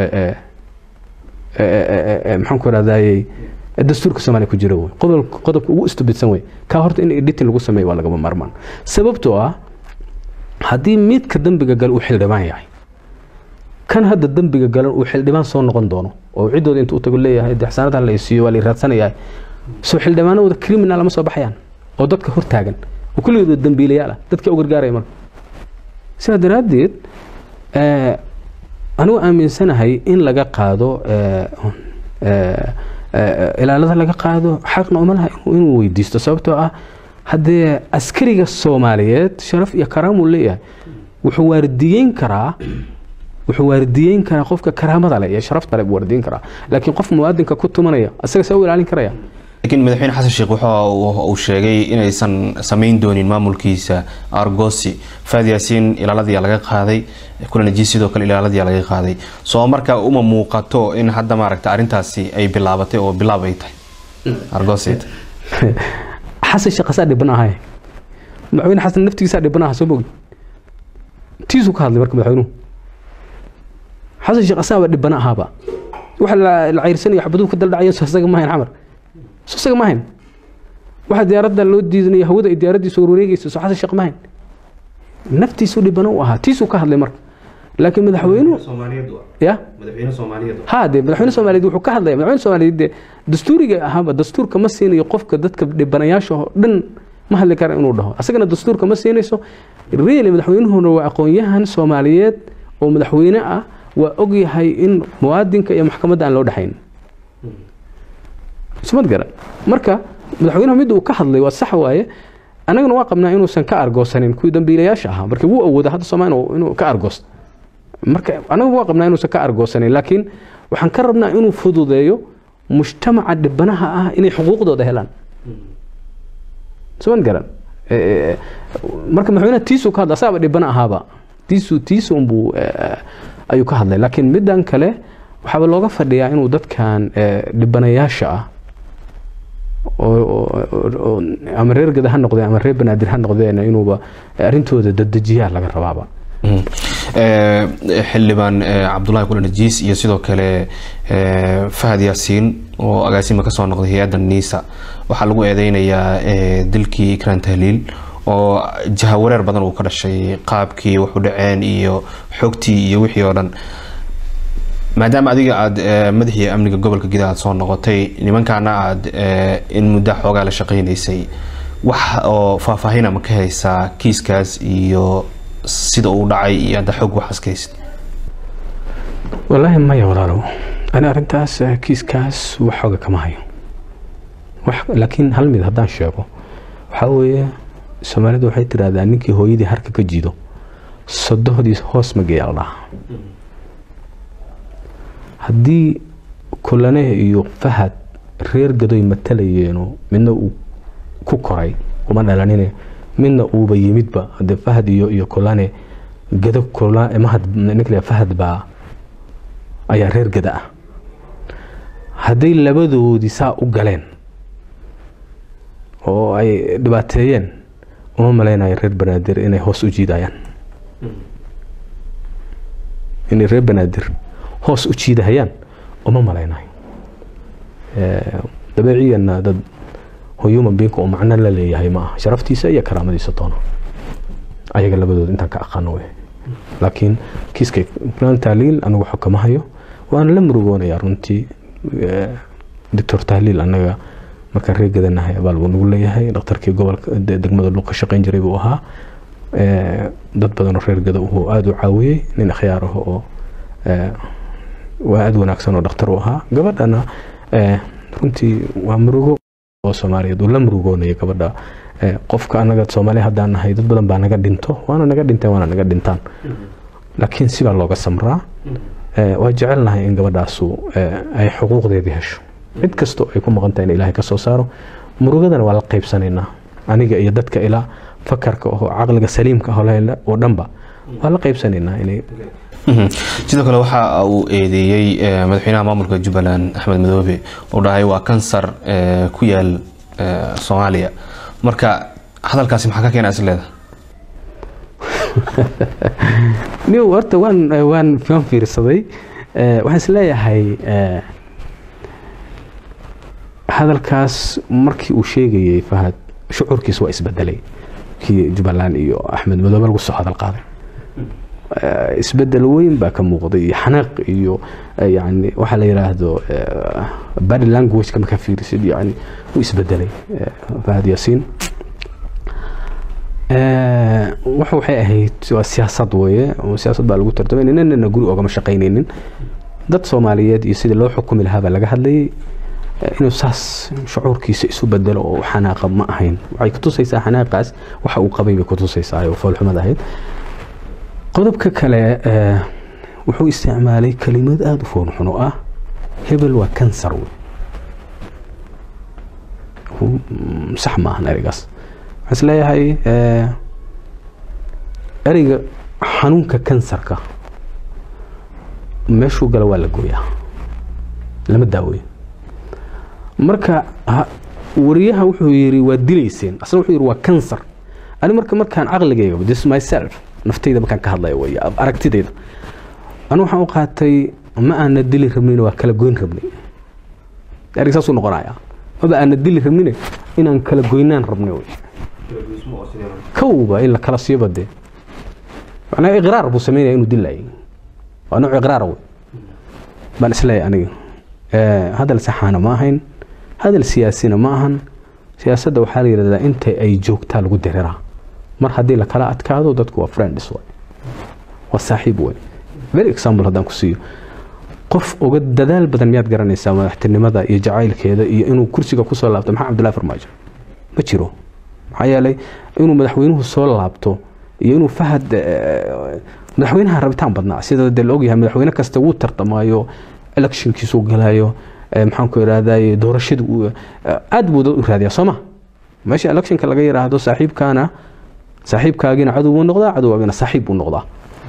maxaan ku rahdaayey dastuurka soomaaliya ku jiro qodobka ugu istubirsan wey kaa horta in editing lagu sameeyo waa lagama maarmaan sababtoo ah haddii midka dembiga gale uu xildhibaan yahay kan hadda dembiga galan uu xildhibaan soo noqon doono oo ciddooda intuu tago leeyahay de xasaanada la siiyo waa la raadsanayaa soo xildhibaanadooda criminal lama soo baxayaan oo dadka hortaagan oo kulligooda dambiilayaal ah dadka u gargaaraya marka sidaa daraaddeed anigu aaminsanahay in laga qaado eh, eh, eh, ilaalada laga qaado xaqna uma laha inuu- inuu weydiisto sababtoo ah haddee askariga soomaaliyeed sharaf iyo karaamuu leeyahay wuxuu waardiyeyn karaa wuxuu waardiyeyn karaa qofka karaamada leh iyo sharafta leh buu waardiyeyn karaa laakiin qof muwaadinka ku tumanaya asaga see u ilaalin karaya laakiin madaxweyne xasan sheekh waxa uu uu sheegay inaysan samayn doonin maamulkiisa argosi faad yaasiin ilaaladiyaa laga qaaday kulanaji sidoo kale ilaaladiyaa laga qaaday soo marka uma muuqato in hadda maaragta arrintaasi ay bilaabatay oo bilaab ay tahay argosi xasan sheekh asaa dhiban ahay madaxweyne xasan naftigiisaa dhiban aha soo mogi tiisuu ka hadlay marka madaxweynuhu xasan sheekh asaaba dhibana ahaaba waxa la la cayrsanayo xabaduhu ka daldhacaya soo isaga ma hayn xamar soo isaga ma hayn waxa diyaaradda loo diidanayo hawada ay diyaaraddiisu warwareegaysa soo xasan sheekh ma hayn naftiisuu dhibana u ahaa tiisuu ka hadlay marka laakiin madaxweynuhu ya ha de madaxweyne soomaaliyeed wuxuu ka hadlaya madaxweyne soomaaliyeed de dastuuriga ahaaba dastuurka ma siinayo qofka dadka dhibanayaasha oo dhan ma hadli kara inuu dhaho asagana dastuurka ma siinayso really madaxweynuhuna waa aqoon-yahan soomaaliyeed oo madaxweyne ah waa ogyahay in muwaadinka iyo maxkamadda aan loo dhexayn ismad garan marka madaxweynuhu mid uu ka hadlay waa sax waaye annagana waa qabnaa inuusan ka argoosanin kuwii dambiilayaasha ahaa marka wuu awooda hadda soomaaliya inuu- inuu ka argoosto marka anagu waa qabnaa inuusan ka argoosanin laakiin waxaan ka rabnaa inuu fududeeyo mujtamaca dhibanaha ah inay xuquuqdooda helaan soman garan Eh, eh, marka madaxweynaha tiisuu ka hadla asaaba dhibana ahaaba tiisu tiisunbuu ayuu ka hadlay laakiin middan kale waxaaba looga fadhiyaa inuu dadkan eh, dhibanayaasha ah oo- oo- oo- oo ama reer gada ha noqdeen ama reer banaadir ha noqdeen inuuba arrintooda dadejiyaa laga rabaaba Eh, xildhibaan eh, cabdulaahi kulan najiis iyo sidoo kale eh, fahad yaasiin oo agaasima kasoo noqday hay-adda niisa waxaa lagu eedeynayaa eh, dilkii ikran tahliil oo jahawareer badan uu ka dhashay qaabkii wax u dhaceen iyo xogtii iyo wixii oo dhan maadaama adiga aada eh, madaxii amniga gobolka gida aad soo noqotay nimankaana aada eh, in muddo xoogaa la shaqaynaysay wax oo faahfaahina ma ka haysaa kiiskaas iyo sida uu dhacay iyo hadda xog waxaas ka haysid wallaahi maya walaalow ani arrintaas eh, kiiskaas wax xooga kama hayo wax laakiin hal mid haddaan sheego waxaa weeye soomaalidu waxay tidhaahdaa ninkii hooyadii harka ka jiido sodohdii hoos ma geeya la dhahaa haddii kulane iyo fahad reer gadoy matalayeeno midna uu ku koray uma dhalanine midna uuba yimidba hadee fahad iyo iyo kulane gado kula mahad ninkla fahad baa ayaa reer gada ah hadday labadoodii saa u galeen oo ay dhibaateeyeen uma malaynayo reer banaadir inay hoos u jiidayaan inay reer banaadir hoos u jiidahayaan uma malaynayo Eh, dabeeciyanna dad human being oo macno la leeyahay ma aha sharaftiisa iyo karaamadiisa toona ayaga labadooda intaan ka aqaano wey laakiin kiiska plan tahliil anigu xog kama hayo waana la murugoonayaa runtii Eh, doctor tahliil anaga markaan reer gadanahay abaal buu nagu leeyahay dhakhtarkii gobolka de- degmada luuq ka shaqayn jiray buu ahaa Eh, dad badan oo reer gada uu aada u caawiyey nin akhyaar ah oo eh, waa aada wanaagsan oo dhakhtar u ahaa gabadhana eh, runtii waa murugo oo soomaaliyeed uu la murugoonaya gabadha Eh, qofka anaga soomaali haddaan nahay dad badan baa naga dhinto waana naga dhinteen waana naga dhintaan laakiin sibaa looga samraa Eh, waa jecelnahay in gabadhaasu eh, ay xuquuqdeedii hesho cid kastoo ay ku maqan tahay in ilaahay ka soo saaro murugadana waa la qaybsanaynaa aniga iyo dadka ilaa fakarka oo caqliga saliimka ah oo la- oo dhanba waa la qaybsanaynaa inay Mhm. sidoo kale waxa uu eedeeyey eh, madaxweynaha maamulka jubbaland axmed madoobe uu dhahay waa kansar eh, ku yaal eh, soomaaliya marka hadalkaasi maxaa ka keena isleeda niw horta waan waan waan fiirsaday Eh, waxaan isleeyahay eh, hadalkaas markii uu sheegayey fahad shucuurkiis waa isbedelay kii jubbaland iyo axmed madoobe lagu soo hadal qaaday Eh, isbedel weyn baa ka muuqday iyo xanaaq iyo eh, yani waxaa la yidhaahdo eh, body languageka markaa fiirisid yani wuu isbedelay eh, fahad yaasiin waxa waxay ahayd waa siyaasad weeye siyaasad baa lagu tartamay ninana guri ogama shaqaynaynin dad soomaaliyeed iyo sidii loo xukumi lahaa baa laga hadlayay inuu saas shucuurkiisa isu bedelo oo xanaaqa ma ahayn waxay kutusaysaa xanaaqaas waxa uu qabay bay kutusaysaa oo foolxumad ahayd qodobka kale wuxuu isticmaalay kelimad aada u foolxun oo ah hebel waa kansar wey sax ma ahan ereygaas waxaan is leeyahay ereyga xanuunka kansarka meeshuu gala waa la gooyaa lama daaweyo marka wariyaha wuxuu yiri waa dilayseen asna wuxuu yiri waa kansar ani marka markaan caqligayga this myself naftayda markaan ka hadlaya way aragtidayda anu waxaan u qaatay ma aana dili rabnin waa kala goyn rabnay ereyga saasuu noqonaya maba aana dili rabnine inaan kala goynaan rabnay wey kowba in la kala siiba dee macnaa iqraar buu sameynaya inuu dilayay waa nooc iqraara wey baan isleeyahay aniga hadal saxaana ma ahayn hadal siyaasina ma ahan siyaasadda waxaa la yidhahdaa inta ay joogtaa lagu diriraa mar haddii la kala adkaado dadku waa friends way waa saaxiib wey very example haddaan ku siiyo qof uga dadaal badan miyaad garanaysaa madaxtinimada iyo jacaylkeeda iyo inuu kursiga kusoo laabto maxaa cabdullahi farmaajo ma jiro maxaa yeelay inuu madaxweynuhu soo laabto iyo inuu fahad madaxweynaha rabitaan badnaa sida dee la ogyahay madaxweyne kasta wuu tartamaayo electionkiisuu galaayo maxaan ku idhahday doorashada aad buu dad u raadiyaa soo ma meesha electionka laga yidhaahdo saaxiibkaana saaxiibkaagina cadow buu noqdaa cadowgaagina saaxiib buu noqdaa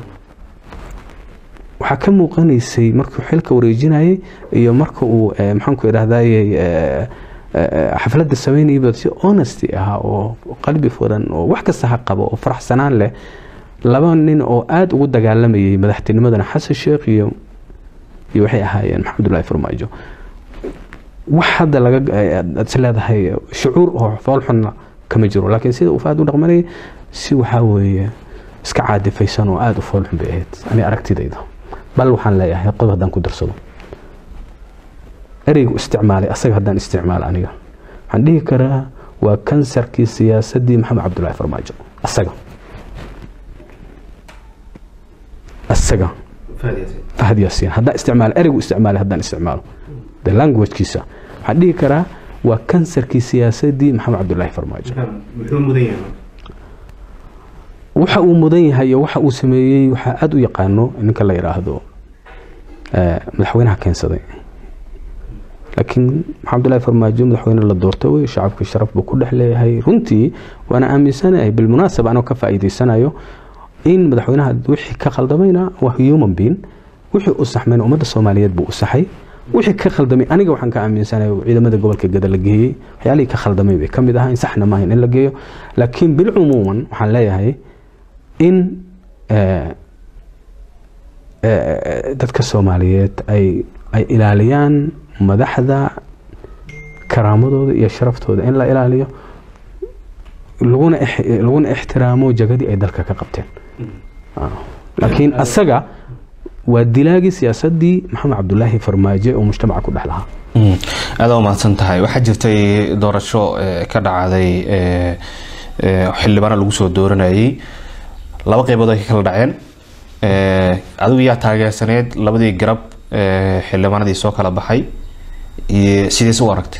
waxaa ka muuqanaysay markuu xilka wareejinayay iyo marka uu maxaan ku idhahday xafladda sameynayba si honesty ah oo qalbi furan oo wax kasta ha qabo oo faraxsanaan leh laba nin oo aada ugu dagaalamayay madaxtinimadana xasan sheekh iyo iyo waxay ahaayeen maxamedullahi farmaajo wax hadda laga aad is leedahay shucuur oo foolxunna kama jiro laakiin sida uu faad u dhaqmanayay si waxaa weeye iska caadifaysan oo aada u foolxun bay ahayd ani aragtidayda bal waxaan leeyahay qodob haddaan ku darsado ereygu isticmaalay asaga haddaan isticmaalo aniga waxaan dhihi karaa waa kansarkii siyaasaddii maxamed cabdullaahi farmaajo asaga asaga fahad yaasiin haddaan isticmaalo ereygu isticmaalay haddaan isticmaalo the languagekiisa waxaan dhihi karaa waa kansarkii siyaasaddii maxamed cabdullaahi farmaajo waxa uu mudan yahay iyo waxa uu sameeyey waxaa aada u yaqaano ninka la yidhaahdo madaxweynaha keensaday laakiin maxamdullahi farmaajo madaxweyne la doorta wey shacabka sharaf buu ku dhex leeyahay runtii waana aaminsanahay bilmunaasaba anoo ka faa'iidaysanayo in madaxweynaha wixii ka khaldamayna waa human being wixii u saxmayna ummadda soomaaliyeed buu u saxay wixii ka khaldamay aniga waxaan ka aaminsanahay ciidamada gobolka gada la geeyey waxyaalihii ka khaldamay bay ka mid ahaa in saxna maahayn in la geeyo laakiin bilcumuuman waxaan leeyahay in dadka soomaaliyeed ay ay ilaaliyaan madaxda karaamadooda iyo sharaftooda in la ilaaliyo laguna laguna ixtiraamo jagadii ay dalka ka qabteen laakiin asaga waa dilaagii siyaasadii maxamed cabdulaahi farmaajo oo mujtamaca ku dhex lahaa aada umahadsan tahay waxaa jirtay doorasho ka dhacday xildhibaano lagu soo dooranayay laba qaybood ay ka kala dhaceen adigu yaa taageersaneed labadii garab xildhibaanadii soo kala baxay sidees u aragtay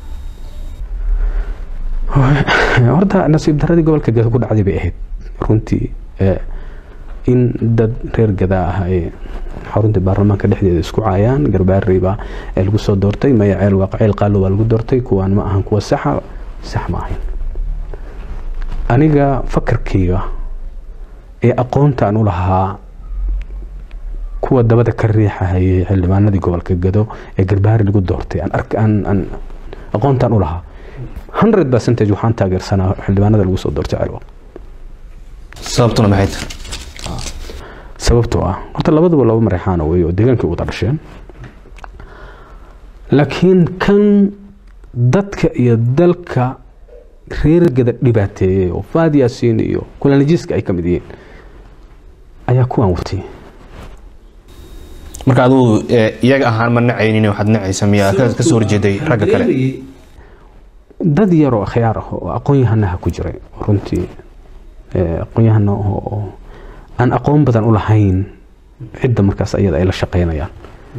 horta nasiib daradii gobolka gada ku dhacday bay ahayd runtii in dad reer gadaa ah ay xaruntii baarlamaanka dhexdeeda isku caayaan garbaarey baa lagu soo doortay maya ceel waaqaceel qaalo baa lagu doortay kuwaan ma ahan kuwa saxa sax ma ahayn aniga fakarkayga ee aqoontaan u lahaa kuwa dabada ka riixahayay xildhibaanadii gobolka gado ee garbaari lagu doortay aan aqoontaan u lahaa hundred percentage waxaan taageersanaa xildhibaanada lagu soo doortay celwa sababtuna maxay tahay sababtoo ah horta labaduba laba mareexaana wey oo deegaankii wada dhasheen laakiin kan dadka iyo dalka reer gada dhibaateeyey oo faad yaasiin iyo kulanajiiska ay ka mid yihiin ayaa kuwaan watay marka adigu iyaga ahaan ma nacaynin waxaad nacaysa miyaa ka soo horjeeday ragga kale dad yaroo akhyaar ah oo aqoon yahanaha ku jiray runtii aqoon-yahana oo aan aqoon badan u lahayn cidda markaas ayada ay la shaqeynayaan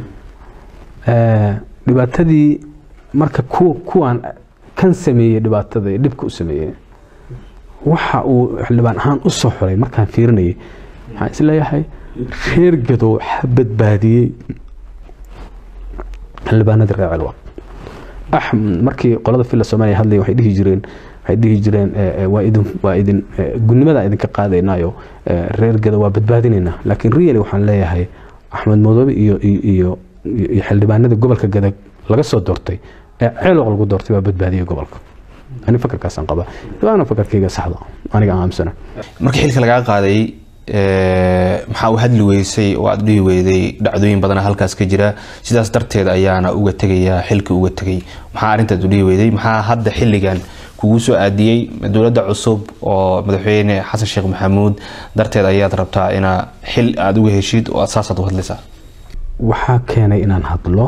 dhibaatadii marka kuwa kuwaan kan sameeyey dhibaatada dhibka u sameeyey waxa uu xildhibaan ahaan u soo xulay markaan fiirinayay waxaan isleeyahay reer gadow xa badbaadiyey xildhibaanadii reer celwa markii qolada filla soomaaliya hadlaya waxay dhihi jireen waxay dhihi jireen waa idin waa idin gudnimadaa idinka qaadaynayo reer gadow waa badbaadinaynaa laakiin really waxaan leeyahay axmed madoobe iyo iyo iyo xildhibaanada gobolka gadag laga soo doortay ee ceeloq lagu doortay waa badbaadiyey gobolka ani fakarkaasaan qabaa waana fakarkayga saxda aniga aan aamsana markii xilka lagaa qaaday maxaa u hadli weysay oo aada dhihi weyday dhacdooyin badana halkaas ka jira sidaas darteed ayaana uga tegayaa xilka uga tegay maxaa arrintaas u dhihi weyday maxaa hadda xilligan kugu soo aadiyey dowladda cusub oo madaxweyne xasan sheekh maxamuud darteed ayaad rabtaa inaa xil aada uga heshid oo aad saasaad u hadlaysaa waxaa keenay inaan hadlo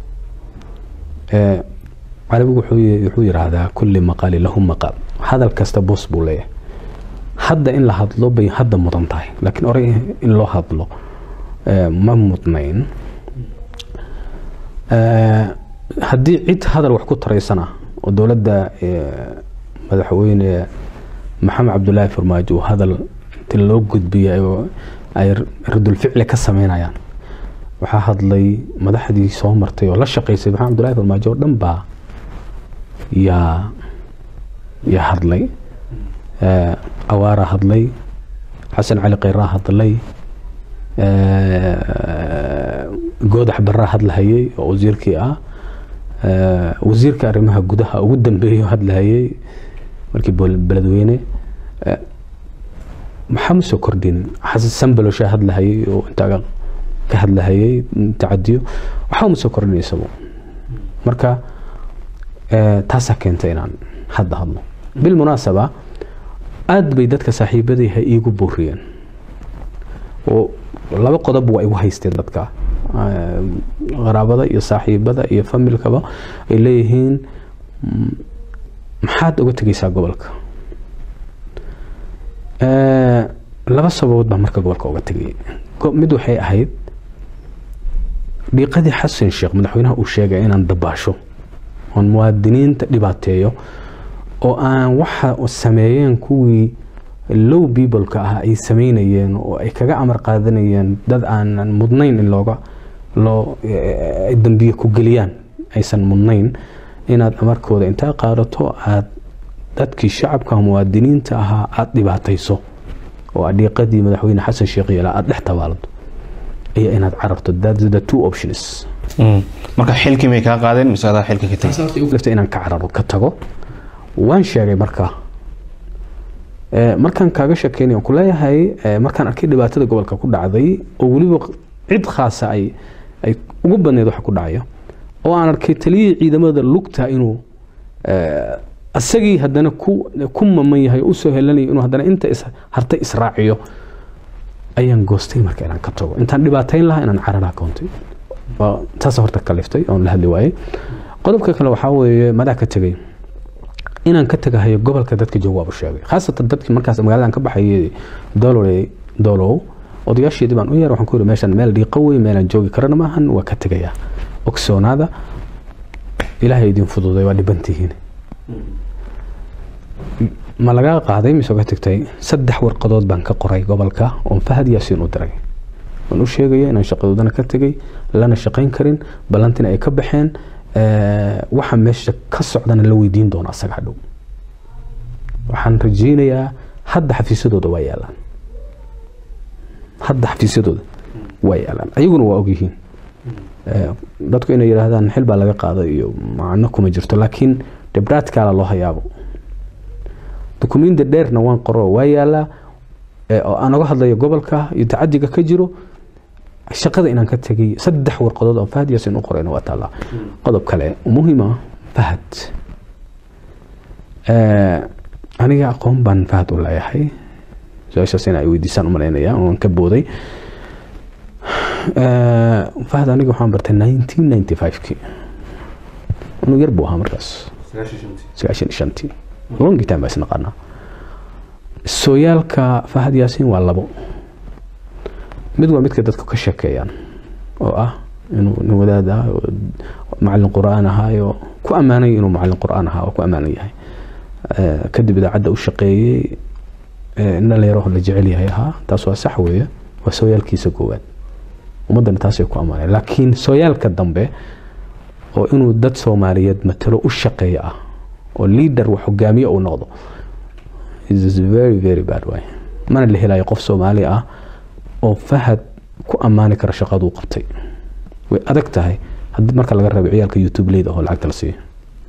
carabigu wuxuu yidhaahdaa kulli maqaali lahu maqaal hadal kasta boos buu leeyahay hadda in la hadlo bay hadda mudan tahay laakiin orey in loo hadlo ma mudnayn haddii cid hadal wax ku taraysana oo dowladda madaxweyne maxamed cabdulaahi farmaajo uu hadal inti loo gudbiyay ay radulficli ka sameynayaan waxaa hadlay madaxdii soo martay oo la shaqaysay maxamed cabdulaahi farmaajo oo dhan baa yaa yaa hadlay awaaraa hadlay xasan cali kheyraa hadlay goodax baraa hadlahayay oo wasiirkii ah wasiirka arrimaha gudaha ugu dambeeyo hadlahayay markii beledweyne maxaa ma soo kordhinin xasan sambaloshaa hadlahayay oo intaa ka hadlahayay tacadiyo waxba ma soo kordhin isagu marka taasaa keentay inaan hadda hadlo bilmunaasaba aada bay dadka saaxiibadayha iigu booriyeen oo laba qodob waa igu haysteen dadka qaraabada iyo saaxiibada iyo familkaba ay leeyihiin maxaad uga tegeysaa gobolka laba sababood baa marka gobolka uga tegayay mid waxay ahayd dhiiqadii xasan sheekh madaxweynaha uu sheegay inaan dabaasho oon muwaadiniinta dhibaateeyo oo aan waxa sameeyeen kuwii low peopleka ah ay sameynayeen oo ay kaga amar qaadanayeen dad aanan mudnayn in looga loo dambiye ku geliyaan aysan mudnayn inaad amarkooda intaa qaadato aad dadkii shacabka muwaadiniinta ahaa aada dhibaatayso oo adhiiqadii madaxweyne xasan sheekh yeela aada dhex tabaalado iyo inaad carabto that's the two options marka xilkii may kaa qaadeen mise adaa xilka ka tegay inaan ka cararo ka tago waan sheegay marka markaan kaaga sheekeynay ku leeyahay markaan arkay dhibaatada gobolka ku dhacday oo weliba cid khaasa ay ay ugu badneyd waxa ku dhacaya oo aan arkay taliyihii ciidamada lugta inuu isagii haddana ku ku maman yahay oo usoo helanayo inuu haddana inta is hartay israaciyo ayaan goostay marka inaan ka tago intaan dhibaatayn lahaa inaan cararaa koontay taasa horta kaliftay oon la hadli waayey qodobka kale waxaa weeye madaa ka tegay inaan ka tagahayo gobolka dadka jooga waabu sheegay khaasatan dadkii markaas magaaladan ka baxayay dolore dolow odayaasheedii baan u yeer waxaan ku yidhi meeshan meel dhiiqo wey meelaan joogi karana maahan waa ka tegayaa ogsoonaada ilaahay idin fududay waa dhibantihiin ma lagaa qaaday mise ka tagtay saddex warqadood baan ka qoray gobolka oon fahad yaasiin u diray waan u sheegaya inaan shaqadoodana ka tegay lana shaqayn karin ballantina ay ka baxeen waxa meesha ka socdana la weydiin doono asaga hadhow waxaan rajeynayaa hadda xafiisyadooda waa yaalaan hadda xafiisyadooda waa yaalaan ayaguna waa ogyihiin dadku inay yidhaahdaan xil baa laga qaaday iyo macno kuma jirto laakiin dhibraadkaala loo hayaabo dukumiinti dheerna waan qoro waa yaalaa oo aan oga hadlayo gobolka iyo tacadiga ka jiro shaqada inaan ka tegay saddex warqadood oo fahad yaasin u qorayna waa taallaa qodob kale muhiima fahad aniga aqoon baan fahad u leeyahay su-aashaas in ay weydiisaan umalaynaya oon ka booday fahad aniga waxaan bartay nineteen ninety five-kii anu yar buu ahaa markaas sagaashan iyo shantii longi time baa isnaqaanaa sooyaalka fahad yaasiin waa labo mid waa midka dadku ka sheekeeyaan oo ah inuu nin wadaad ah oo macalin qur-aan ahaayo ku ammaanay inuu macalin qur-aan ahaa oo ku ammaanan yahay kadib idaacadda u shaqeeyey in dhalinyaro la jecel yahay ahaa taas waa sax weeye waa sooyaalkiisa koowaad ummaddana taasay ku ammaaneen laakiin sooyaalka dambe oo inuu dad soomaaliyeed matalo u shaqeeya ah oo leader wax hogaamiye uu noqdo is very very bad way mana la helayo qof soomaali ah oo fahad ku ammaani kara shaqaduu qabtay way adag tahay haddii marka laga reebo ciyaalka youtube leyda oo lacagta la siiyo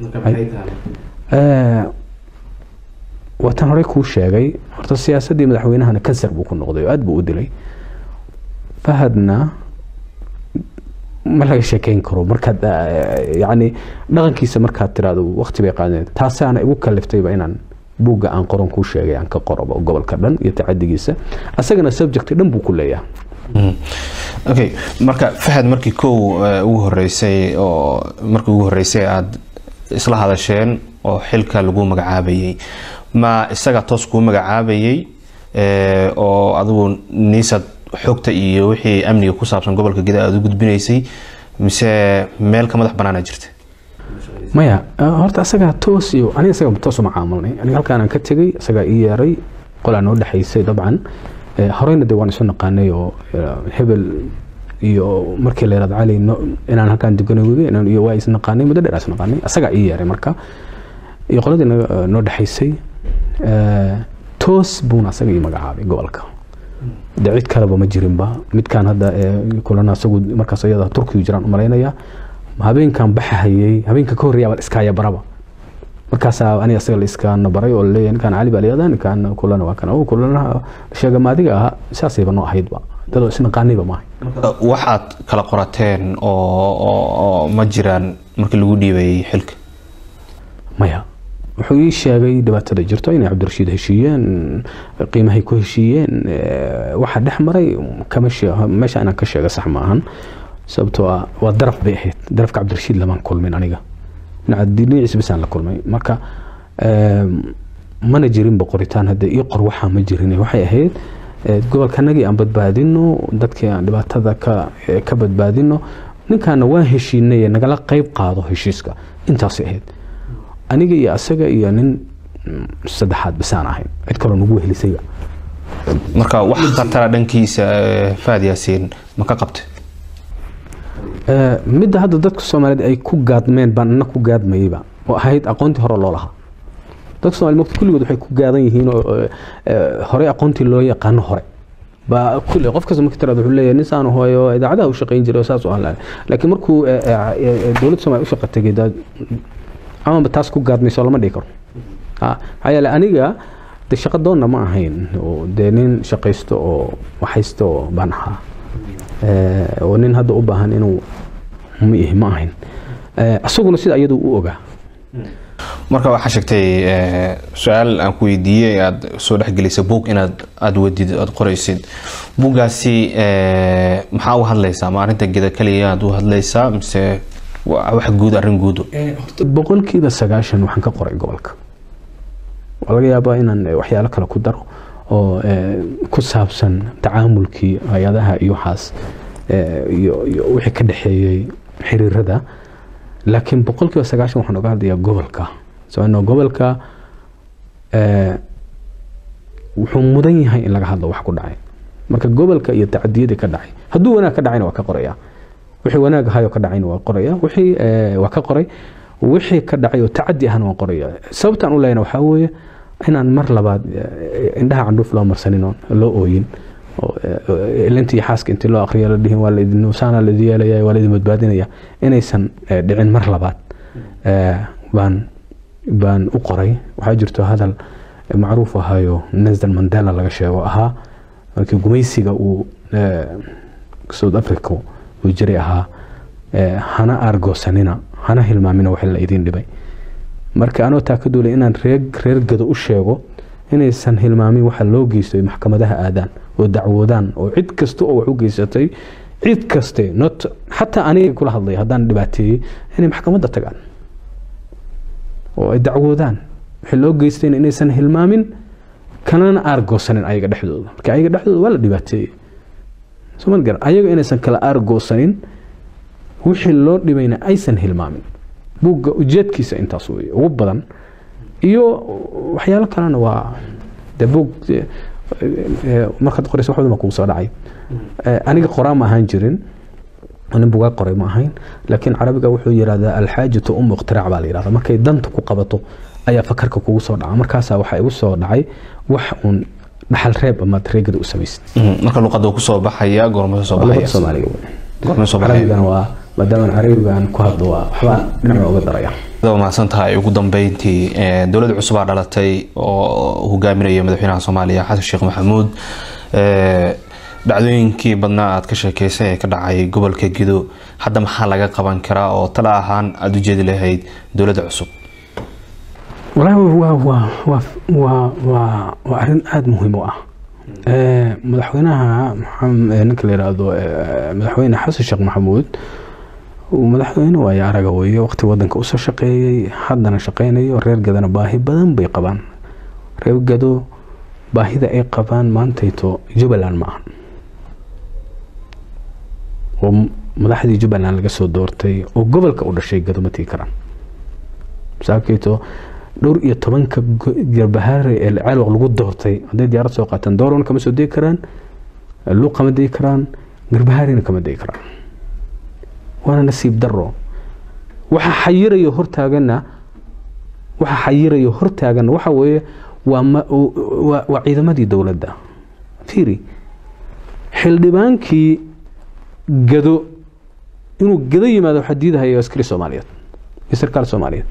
waataan horey kuu sheegay horta siyaasaddii madaxweynahana kansar buu ku noqday oo aada buu u dilay fahadna ma laga sheekeyn karo markaad yani dhaqankiisa markaad tiraado waqti bay qaadeen taasaana igu kaliftayba inaan buugga aan qoran kuu sheegay aan ka qorobo gobolka dhan iyo tacadigiisa asagana subject dhan buu ku leeyahay okay marka fahad markii kow ugu horeysay oo markii ugu horeysay aada isla hadasheen oo xilka lagu magacaabayay ma isaga toos kuu magacaabayay oo adigu niisad xogta iyo wixii amniga ku saabsan gobolka gida aada u gudbinaysay mise meel ka madax banaana jirta maya horta asagaa toos iyo aniga isaga toos uma caamilnay aniga halkaanaan ka tegay isagaa ii yeeray qolaa noo dhexaysay dabcan horeyna dee waan isu naqaanay oo hebel iyo markii la yirahdo cali inaan halkaan deganay wege iyo waa is naqaanay muddo dheer is naqaanay asagaa ii yeeray marka iyo qoladii noo dhexaysay toos buuna asaga ii magacaabay gobolka de cid kaleba ma jirinba midkaan hadda kulana asagu markaas ayada turkigu jiraan umalaynaya habeenkan baxahayey habeenka ka horreeya baa iskaaya baraba markaasaa aniga asaga la iskaana baray oo laleeyahay ninkaan cali baa layada ninkaan kulana waa kan o kulana sheegama adiga ahaa saasayba noo ahaydba dadoo isnaqaanayba maahay waxaad kala qorateen oo ma jiraan markii lagu dhiibayay xilka maya wuxuu ii sheegay dhibaatada jirto inay cabdirashiid heshiiyeen qiimahay ku heshiiyeen waxa dhex maray meesha inaan ka sheega sax ma ahan sababtoo ah waa daraf bay ahayd darafka cabdirashiid lamaan kulmin aniga dhinaciisa bisaan la kulmay marka mana jirinba qoritaan hadda ii qor waxaa ma jirin waxay ahayd gobolkanagii aan badbaadino dadkii aan dhibaatada ka badbaadino ninkaana waan heshiinay nagala qeyb qaado heshiiska intaasay ahayd aniga iyo asaga iyo nin saddexaad bisaan ahayn cid kaloo nagu wehelisayba marka wax khatara dhankiisa faad yaasiin ma ka qabtay midda hadda dadka soomaaliyeed ay ku gaadmeen baan ina ku gaadmayeyba oo ahayd aqoontii hore loo lahaa dadka somaliyed mogta kulligood waxay ku gaadan yihiin oo horey aqoontii loo yaqaano hore baa kulli qof kasta marka tiraad wuxuu leeyahay nin saan hooyo idaacadaha u shaqayn jiray oo saas u ahaa laakiin markuu dowladda soomaaliya u shaqa tegay amaba taas ku gaadmayso lama dhihi karo maxaa yeele aniga de shaqa doonna ma ahayn dee nin shaqaysto oo waxaysto oo baan ahaa oo nin hadda u baahan inuu miihi ma ahayn isaguna sida iyadu u ogaa marka waxaa sheegtay su-aal aan ku weydiiyey aada soo dhexgelisay buug inaad aada wadid aada qoraysid buuggaasi maxaa u hadlaysaa ma arrinta geda keliya aad u hadlaysaa mise wax guud arrin guudo boqolkiiba sagaashan waxaan ka qoray gobolka waa laga yaabaa inaan waxyaalo kale ku daro oo ku saabsan tacaamulkii hay-adaha iyo waxaas iyo wixii ka dhexeeyey xiriirada laakiin boqolkiiba sagaashan waxaan oga hadlayaa gobolka sababno gobolka wuxuu mudan yahay in laga hadlo wax ku dhacay marka gobolka iyo tacadiyadii ka dhacay hadduu wanaag ka dhacayna waa ka qoraya wixii wanaag ahayoo ka dhacayna waa qoraya wixii waa ka qoray wixii ka dhacay oo tacadi ahna waan qoraya sababtaan u lehna waxaa weeye inaan mar labaad indhaha candhuuf loo marsanin oon loo ooyin lintii xaaska intii loo akriya la dhihin waa laidin saana laidin yeelaya waa laidin badbaadinaya inaysan dhicin mar labaad baan baan u qoray waxaa jirto hadal macruuf ahayo nelson mandela laga sheego ahaa markii gumaysiga uu south africa uu jiray ahaa hana aargoosanina hana hilmaamina wax la idin dhibay marka anoo taa ka duulay inaan reer reer gado u sheego inaysan hilmaamin waxa loo geystay maxkamadaha aadaan oo dacwoodaan oo cid kasta oo wax u geysatay cid kaste not xataa aniga kula hadlay haddaan dhibaateeyey inay maxkamadda tagaan oo ay dacwoodaan wixii loo geystayna inaysan hilmaamin kalena aargoosanin ayaga dhexdooda marka ayaga dhexdooda waa la dhibaateeyey somal garan ayaga inaysan kala aargoosanin wixii loo dhibayna aysan hilmaamin buugga ujeedkiisa intaas wey ugu badan iyo waxyaalo kalena waa de buug markaad qoraysa wax badan baa kugu soo dhacay aniga qoraa ma ahaan jirin nin bugaa qoray ma ahayn laakiin carabiga wuxuu yidhahdaa alxaajatu umu iqtiraac baa la yidhahda markay danta ku qabato ayaa fakarka kugu soo dhaca markaasaa waxaa igu soo dhacay wax uun dhaxal reeb amaad reegada u samaysid marka luqada soo baxaya goorma soo luqada baxaya soomaaliga goorma soo baxaya carabigana waa maadaama carabigan ku hadlo waa waxbaa dhinaca uga daraya waa mahadsan tahay ugu dambeyntii ee, dowlad cusub aa dhalatay oo hogaaminaya madaxweynaha soomaaliya xasan sheekh maxamuud ee, dhacdooyinkii badnaa aad ka sheekeysay ee ka dhacay gobolka gido hadda maxaa laga qaban karaa oo tala ahaan aada u jeedi lahayd dowladda cusub walaahi waa waa waa waa waa waa arrin aada muhiim u ah Ee, madaxweynaha maxam- ee, ninka la yidhaahdo ee, madaxweyne xasan sheekh maxamuud uu madaxweyne waayo araga weeye waqti wadanka usoo shaqeeyey haddana shaqeynayo reer gadana baahi badan bay qabaan reer gado baahida ay qabaan maantayto jubbaland ma ahan oo m- madaxdii jubbaland laga soo doortay oo gobolka u dhashay gado ma tigi karaan masaakayto dhowr iyo tobanka go- garbahaare ee ceelwaq lagu doortay hadday diyaarad soo qaataan doorona kama soo degi karaan luuq kama degi karaan garbahaarina kama degi karaan waana nasiib daro waxa xayirayo hortaagana waxa xayirayo hortaagana waxa weeye waa ma- waa waa ciidamadii dowladda fiiri xildhibaankii gado inuu gado yimaado waxaa diidahaya askari soomaaliyeed iyo sarkaal soomaaliyeed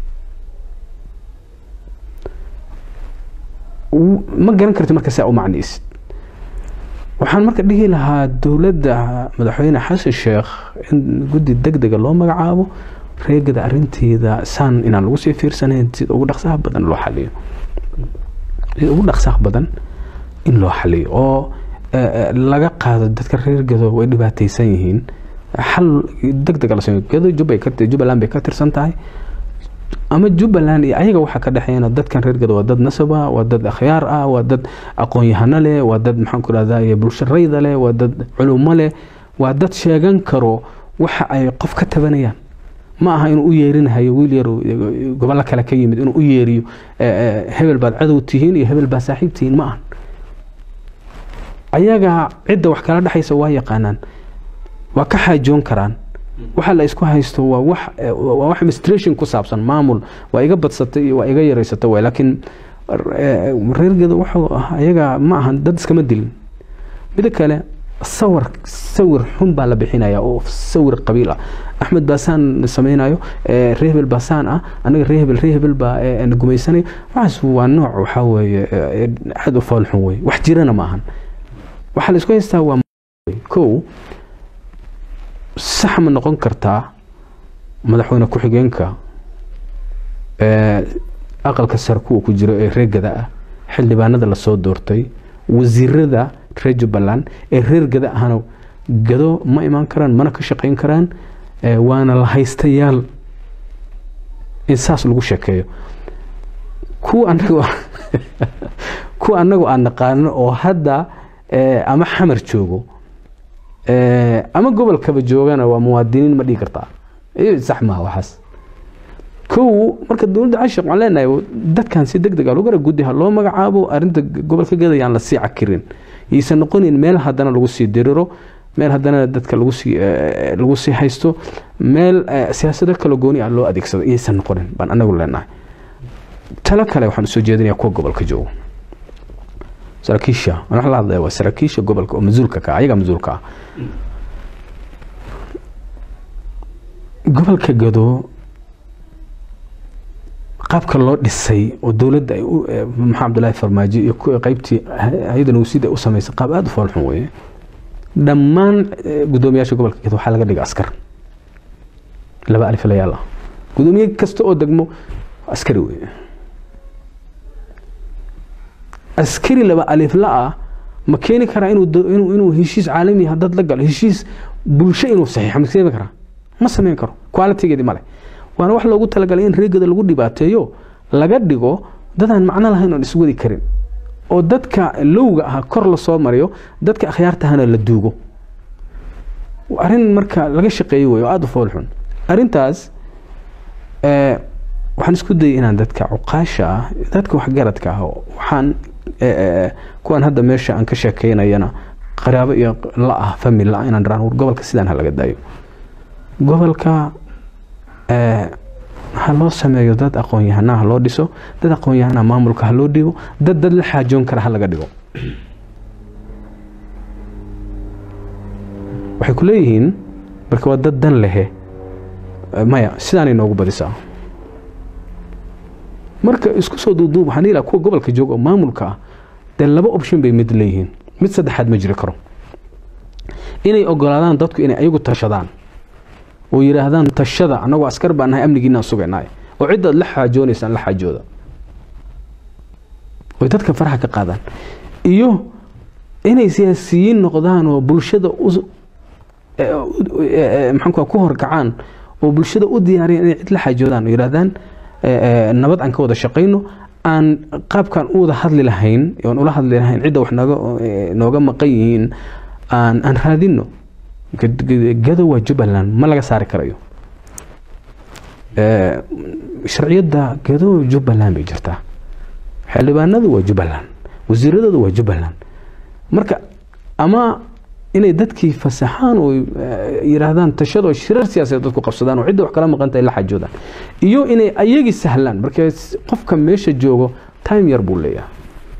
w- ma garan karti marka saa u macnaysid waxaan marka dhihi lahaa dowladda madaxweyne xasan sheekh in guddi deg dega loo magacaabo reegada arinteeda saan inaan lagu sii fiirsanayn sida ugu dhaqsaha badan loo xaliyo sida ugu dhaqsaha badan in loo xaliyo oo eh, eh, laga qaado dadka reer gado way dhibaataysan yihiin xal deg dega la sameeyo gado jubbay ka jubbaland bay ka tirsan tahay ama jubbaland iyo ayaga waxaa ka dhexeeyana dadkan reer gado waa dad nasab ah waa dad akhyaar ah waa dad aqoon-yahano leh waa dad maxaan ku rahdaa bulsho rayda leh waa dad culumo leh waa dad sheegan karo waxa ay qof ka tabanayaan ma aha inuu u yeerinahayo wiil yar gobollo kale ka yimid inuu u yeeriyo eh, eh, hebel baad cadow tihiin iyo hebel baad saaxiib tihiin ma ahan ayaga cidda wax kala dhexaysa waa yaqaanaan waa ka xaajoon karaan waxa la isku haysto waa wax eh, waa wax administration ku saabsan maamul waa iga badsatay iyo waa iga yaraysatay waay laakiin eh, reergeeda wuxuu ah ayaga ma ahan dad iskama dilin mida kale sawir sawir xun baa la bixinaya oo sawir qabiil ah axmed baasaan sameynayo eh, reer hebel baasaan ah anaga reer hebel reer hebel baa eh, na gumaysanayo waxaas waa nooc waxaa weeye eh, aad u fool xun wey wax jirana ma ahan waxaa la isku haystaa waa kow sax ma noqon kartaa madaxweyne ku-xigeenka ee aqalka sare kuwa ku jiro ee reer gada ah xildhibaanada lasoo doortay wasiirada reer jubbaland ee reer gada ahna gado ma imaan karaan mana ka shaqeyn karaan ee waana la haystayaal in saas lagu sheekeeyo kuwa anagu kuwa anagu aan naqaano oo hadda ee, ama xamar joogo ee, ama gobolkaba joogana waa muwaadiniin ma dhihi kartaa iyo sax maaha waxaas kow marka dowladda cashaq waxaan leenahay dadkan si deg deg a lagu gara guddi ha loo magacaabo arrinta gobolka gadayaan la sii cakirin yaysan noqonin meel haddana lagu sii diriro meel haddana dadka lagu sii eh, lagu sii haysto meel eh, siyaasado kala gooni ah loo adeegsado iyaysan noqonin baan anagu leenahay talo kale waxaan usoo jeedinayaa kuwa gobolka joogo saraakiisha aan wax la hadlaya waa saraakiisha gobolka oo mas-uulka ka ah ayagaa mas-uulka ah gobolka gado qaabka loo dhisay oo dowladda ay u eh, maxaa cabdullaahi farmaajo iyo ku- qaybtii hay-adda nowsida u samaysay qaab aada u foolxun weeye dhammaan eh, guddoomiyaasha gobolka gado waxaa laga dhigay askar laba aliflayaal ah guddoomiye kasta oo degmo askari weeye askari laba alifla ah ma keeni karaa inuu do- inuu inuu heshiis caalami ah dad la galo heshiis bulsho inuu saxiixo ma keeni karaa ma samayn karo qualitygeedi male waana wax loogu talagalay in reegada lagu dhibaateeyo laga dhigo dadaan macno lahayn oon iswadi karin oo dadka lowga ah kor lasoo mariyo dadka akhyaartahana la duugo arrin marka laga shaqeeyey wey oo aada u fool xun arrintaas waxaan isku dayay inaan dadka cuqaasha ah dadka waxgaradka ah waxaan kuwaan hadda meesha aan ka sheekeynayana qaraabo iyo la ah famil la inaan dharaan gobolka sidaan ha laga daayo gobolka ha loo sameeyo dad aqoon-yahana ha loo dhiso dad aqoon-yahana maamulka ha loo dhigo dad dad la xaajoon kara ha laga dhigo waxay ku leeyihiin marka waa dad dan lehe maya sidaanay noogu badisaa marka isku soo duuduub waxaan dhihi lahaa kuwa gobolka jooga oo maamulka ah dee laba option bay mid leeyihiin mid saddexaad ma jiri karo inay ogolaadaan dadku inay ayagu tashadaan oo yidhaahdaan tashada annagoo askar baan nahay amnigiinaan sugaynaay oo ciddaad la xaajoonaysaan la xaajooda oy dadka faraxa ka qaadaan iyo inay siyaasiyiin noqdaan oo bulshada maxaanku ku horkacaan oo bulshada u diyaariyan inay cid la xaajoodaan oo yidhahdaan nabad aan ka wada shaqayno aan qaabkaan u wada hadli lahayn oon ula hadli lahayn cidda wax nooga nooga maqan yihiin aan aan raadino gado waa jubbaland ma laga saari karayo sharciyadda gado jubbaland bay jirtaa xildhibaanadu waa jubbaland wasiiradoodu waa jubbaland marka ama inay dadkii fasaxaan oo yidhaahdaan tashado shirar siyaasadeed dadku qabsadaan oo cidda wax kala maqantahay la xajoodaan iyo inay ayagii sahlaan marka qofka meesha joogo time yar buu leeyahay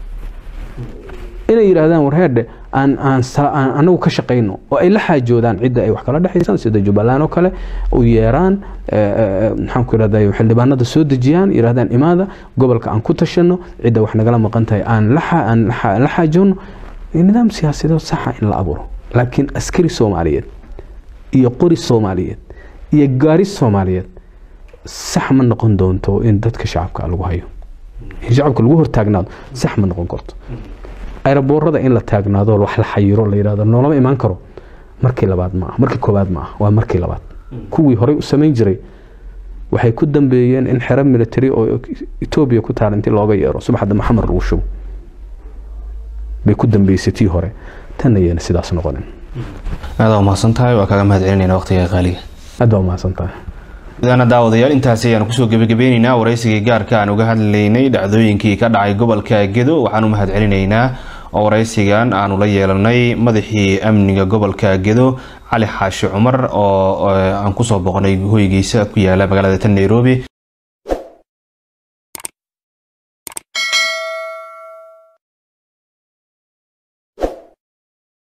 inay yidhaahdaan warheedhe aan aan anagu ka shaqayno oo ay la xaajoodaan cidda ay wax kala dhexaysaan sida jubbaland oo kale u yeeraan maxaan ku yidhahday xildhibaanada soo dejiyaan yidhahdaan imaada gobolka aan ku tashano cidda wax nagala maqan tahay aan aan la xaajoono nidaam siyaasadeed saxa in la abuuro laakiin askari soomaaliyeed iyo qori soomaaliyeed iyo gaari soomaaliyeed sax ma noqon doonto in dadka shacabka lagu hayo in shacabka lagu hortaagnaado sax ma noqon karto ayraboorada in la taagnaado wax la xayiro la yidhahdo noolama imaan karo markii labaad ma ah markii koobaad ma ah waa markii labaad kuwii horey u samayn jiray waxay ku dambeeyeen in xero military oo etoobiya ku taala intii looga yeero subaxda maxamed lagu shubo bay ku dambeysay tii hore tanna yeena sidaas noqonin aada umahadsan tahay waa kaaga mahad celinayna waqtiga qaaliga aad baa umahadsan tahay mudana daawadayaal intaasi ayaanu kusoo gebagabeyneynaa waraysigii gaarka aan uga hadlaynay dhacdooyinkii ka dhacay gobolka gedo waxaan u mahad celinaynaa oo waraysigan aanu la yeelanay madaxii amniga gobolka gedo cali xaashi cumar oo aan kusoo boqnay hoygiisa ku yaala magaalada tan nairobi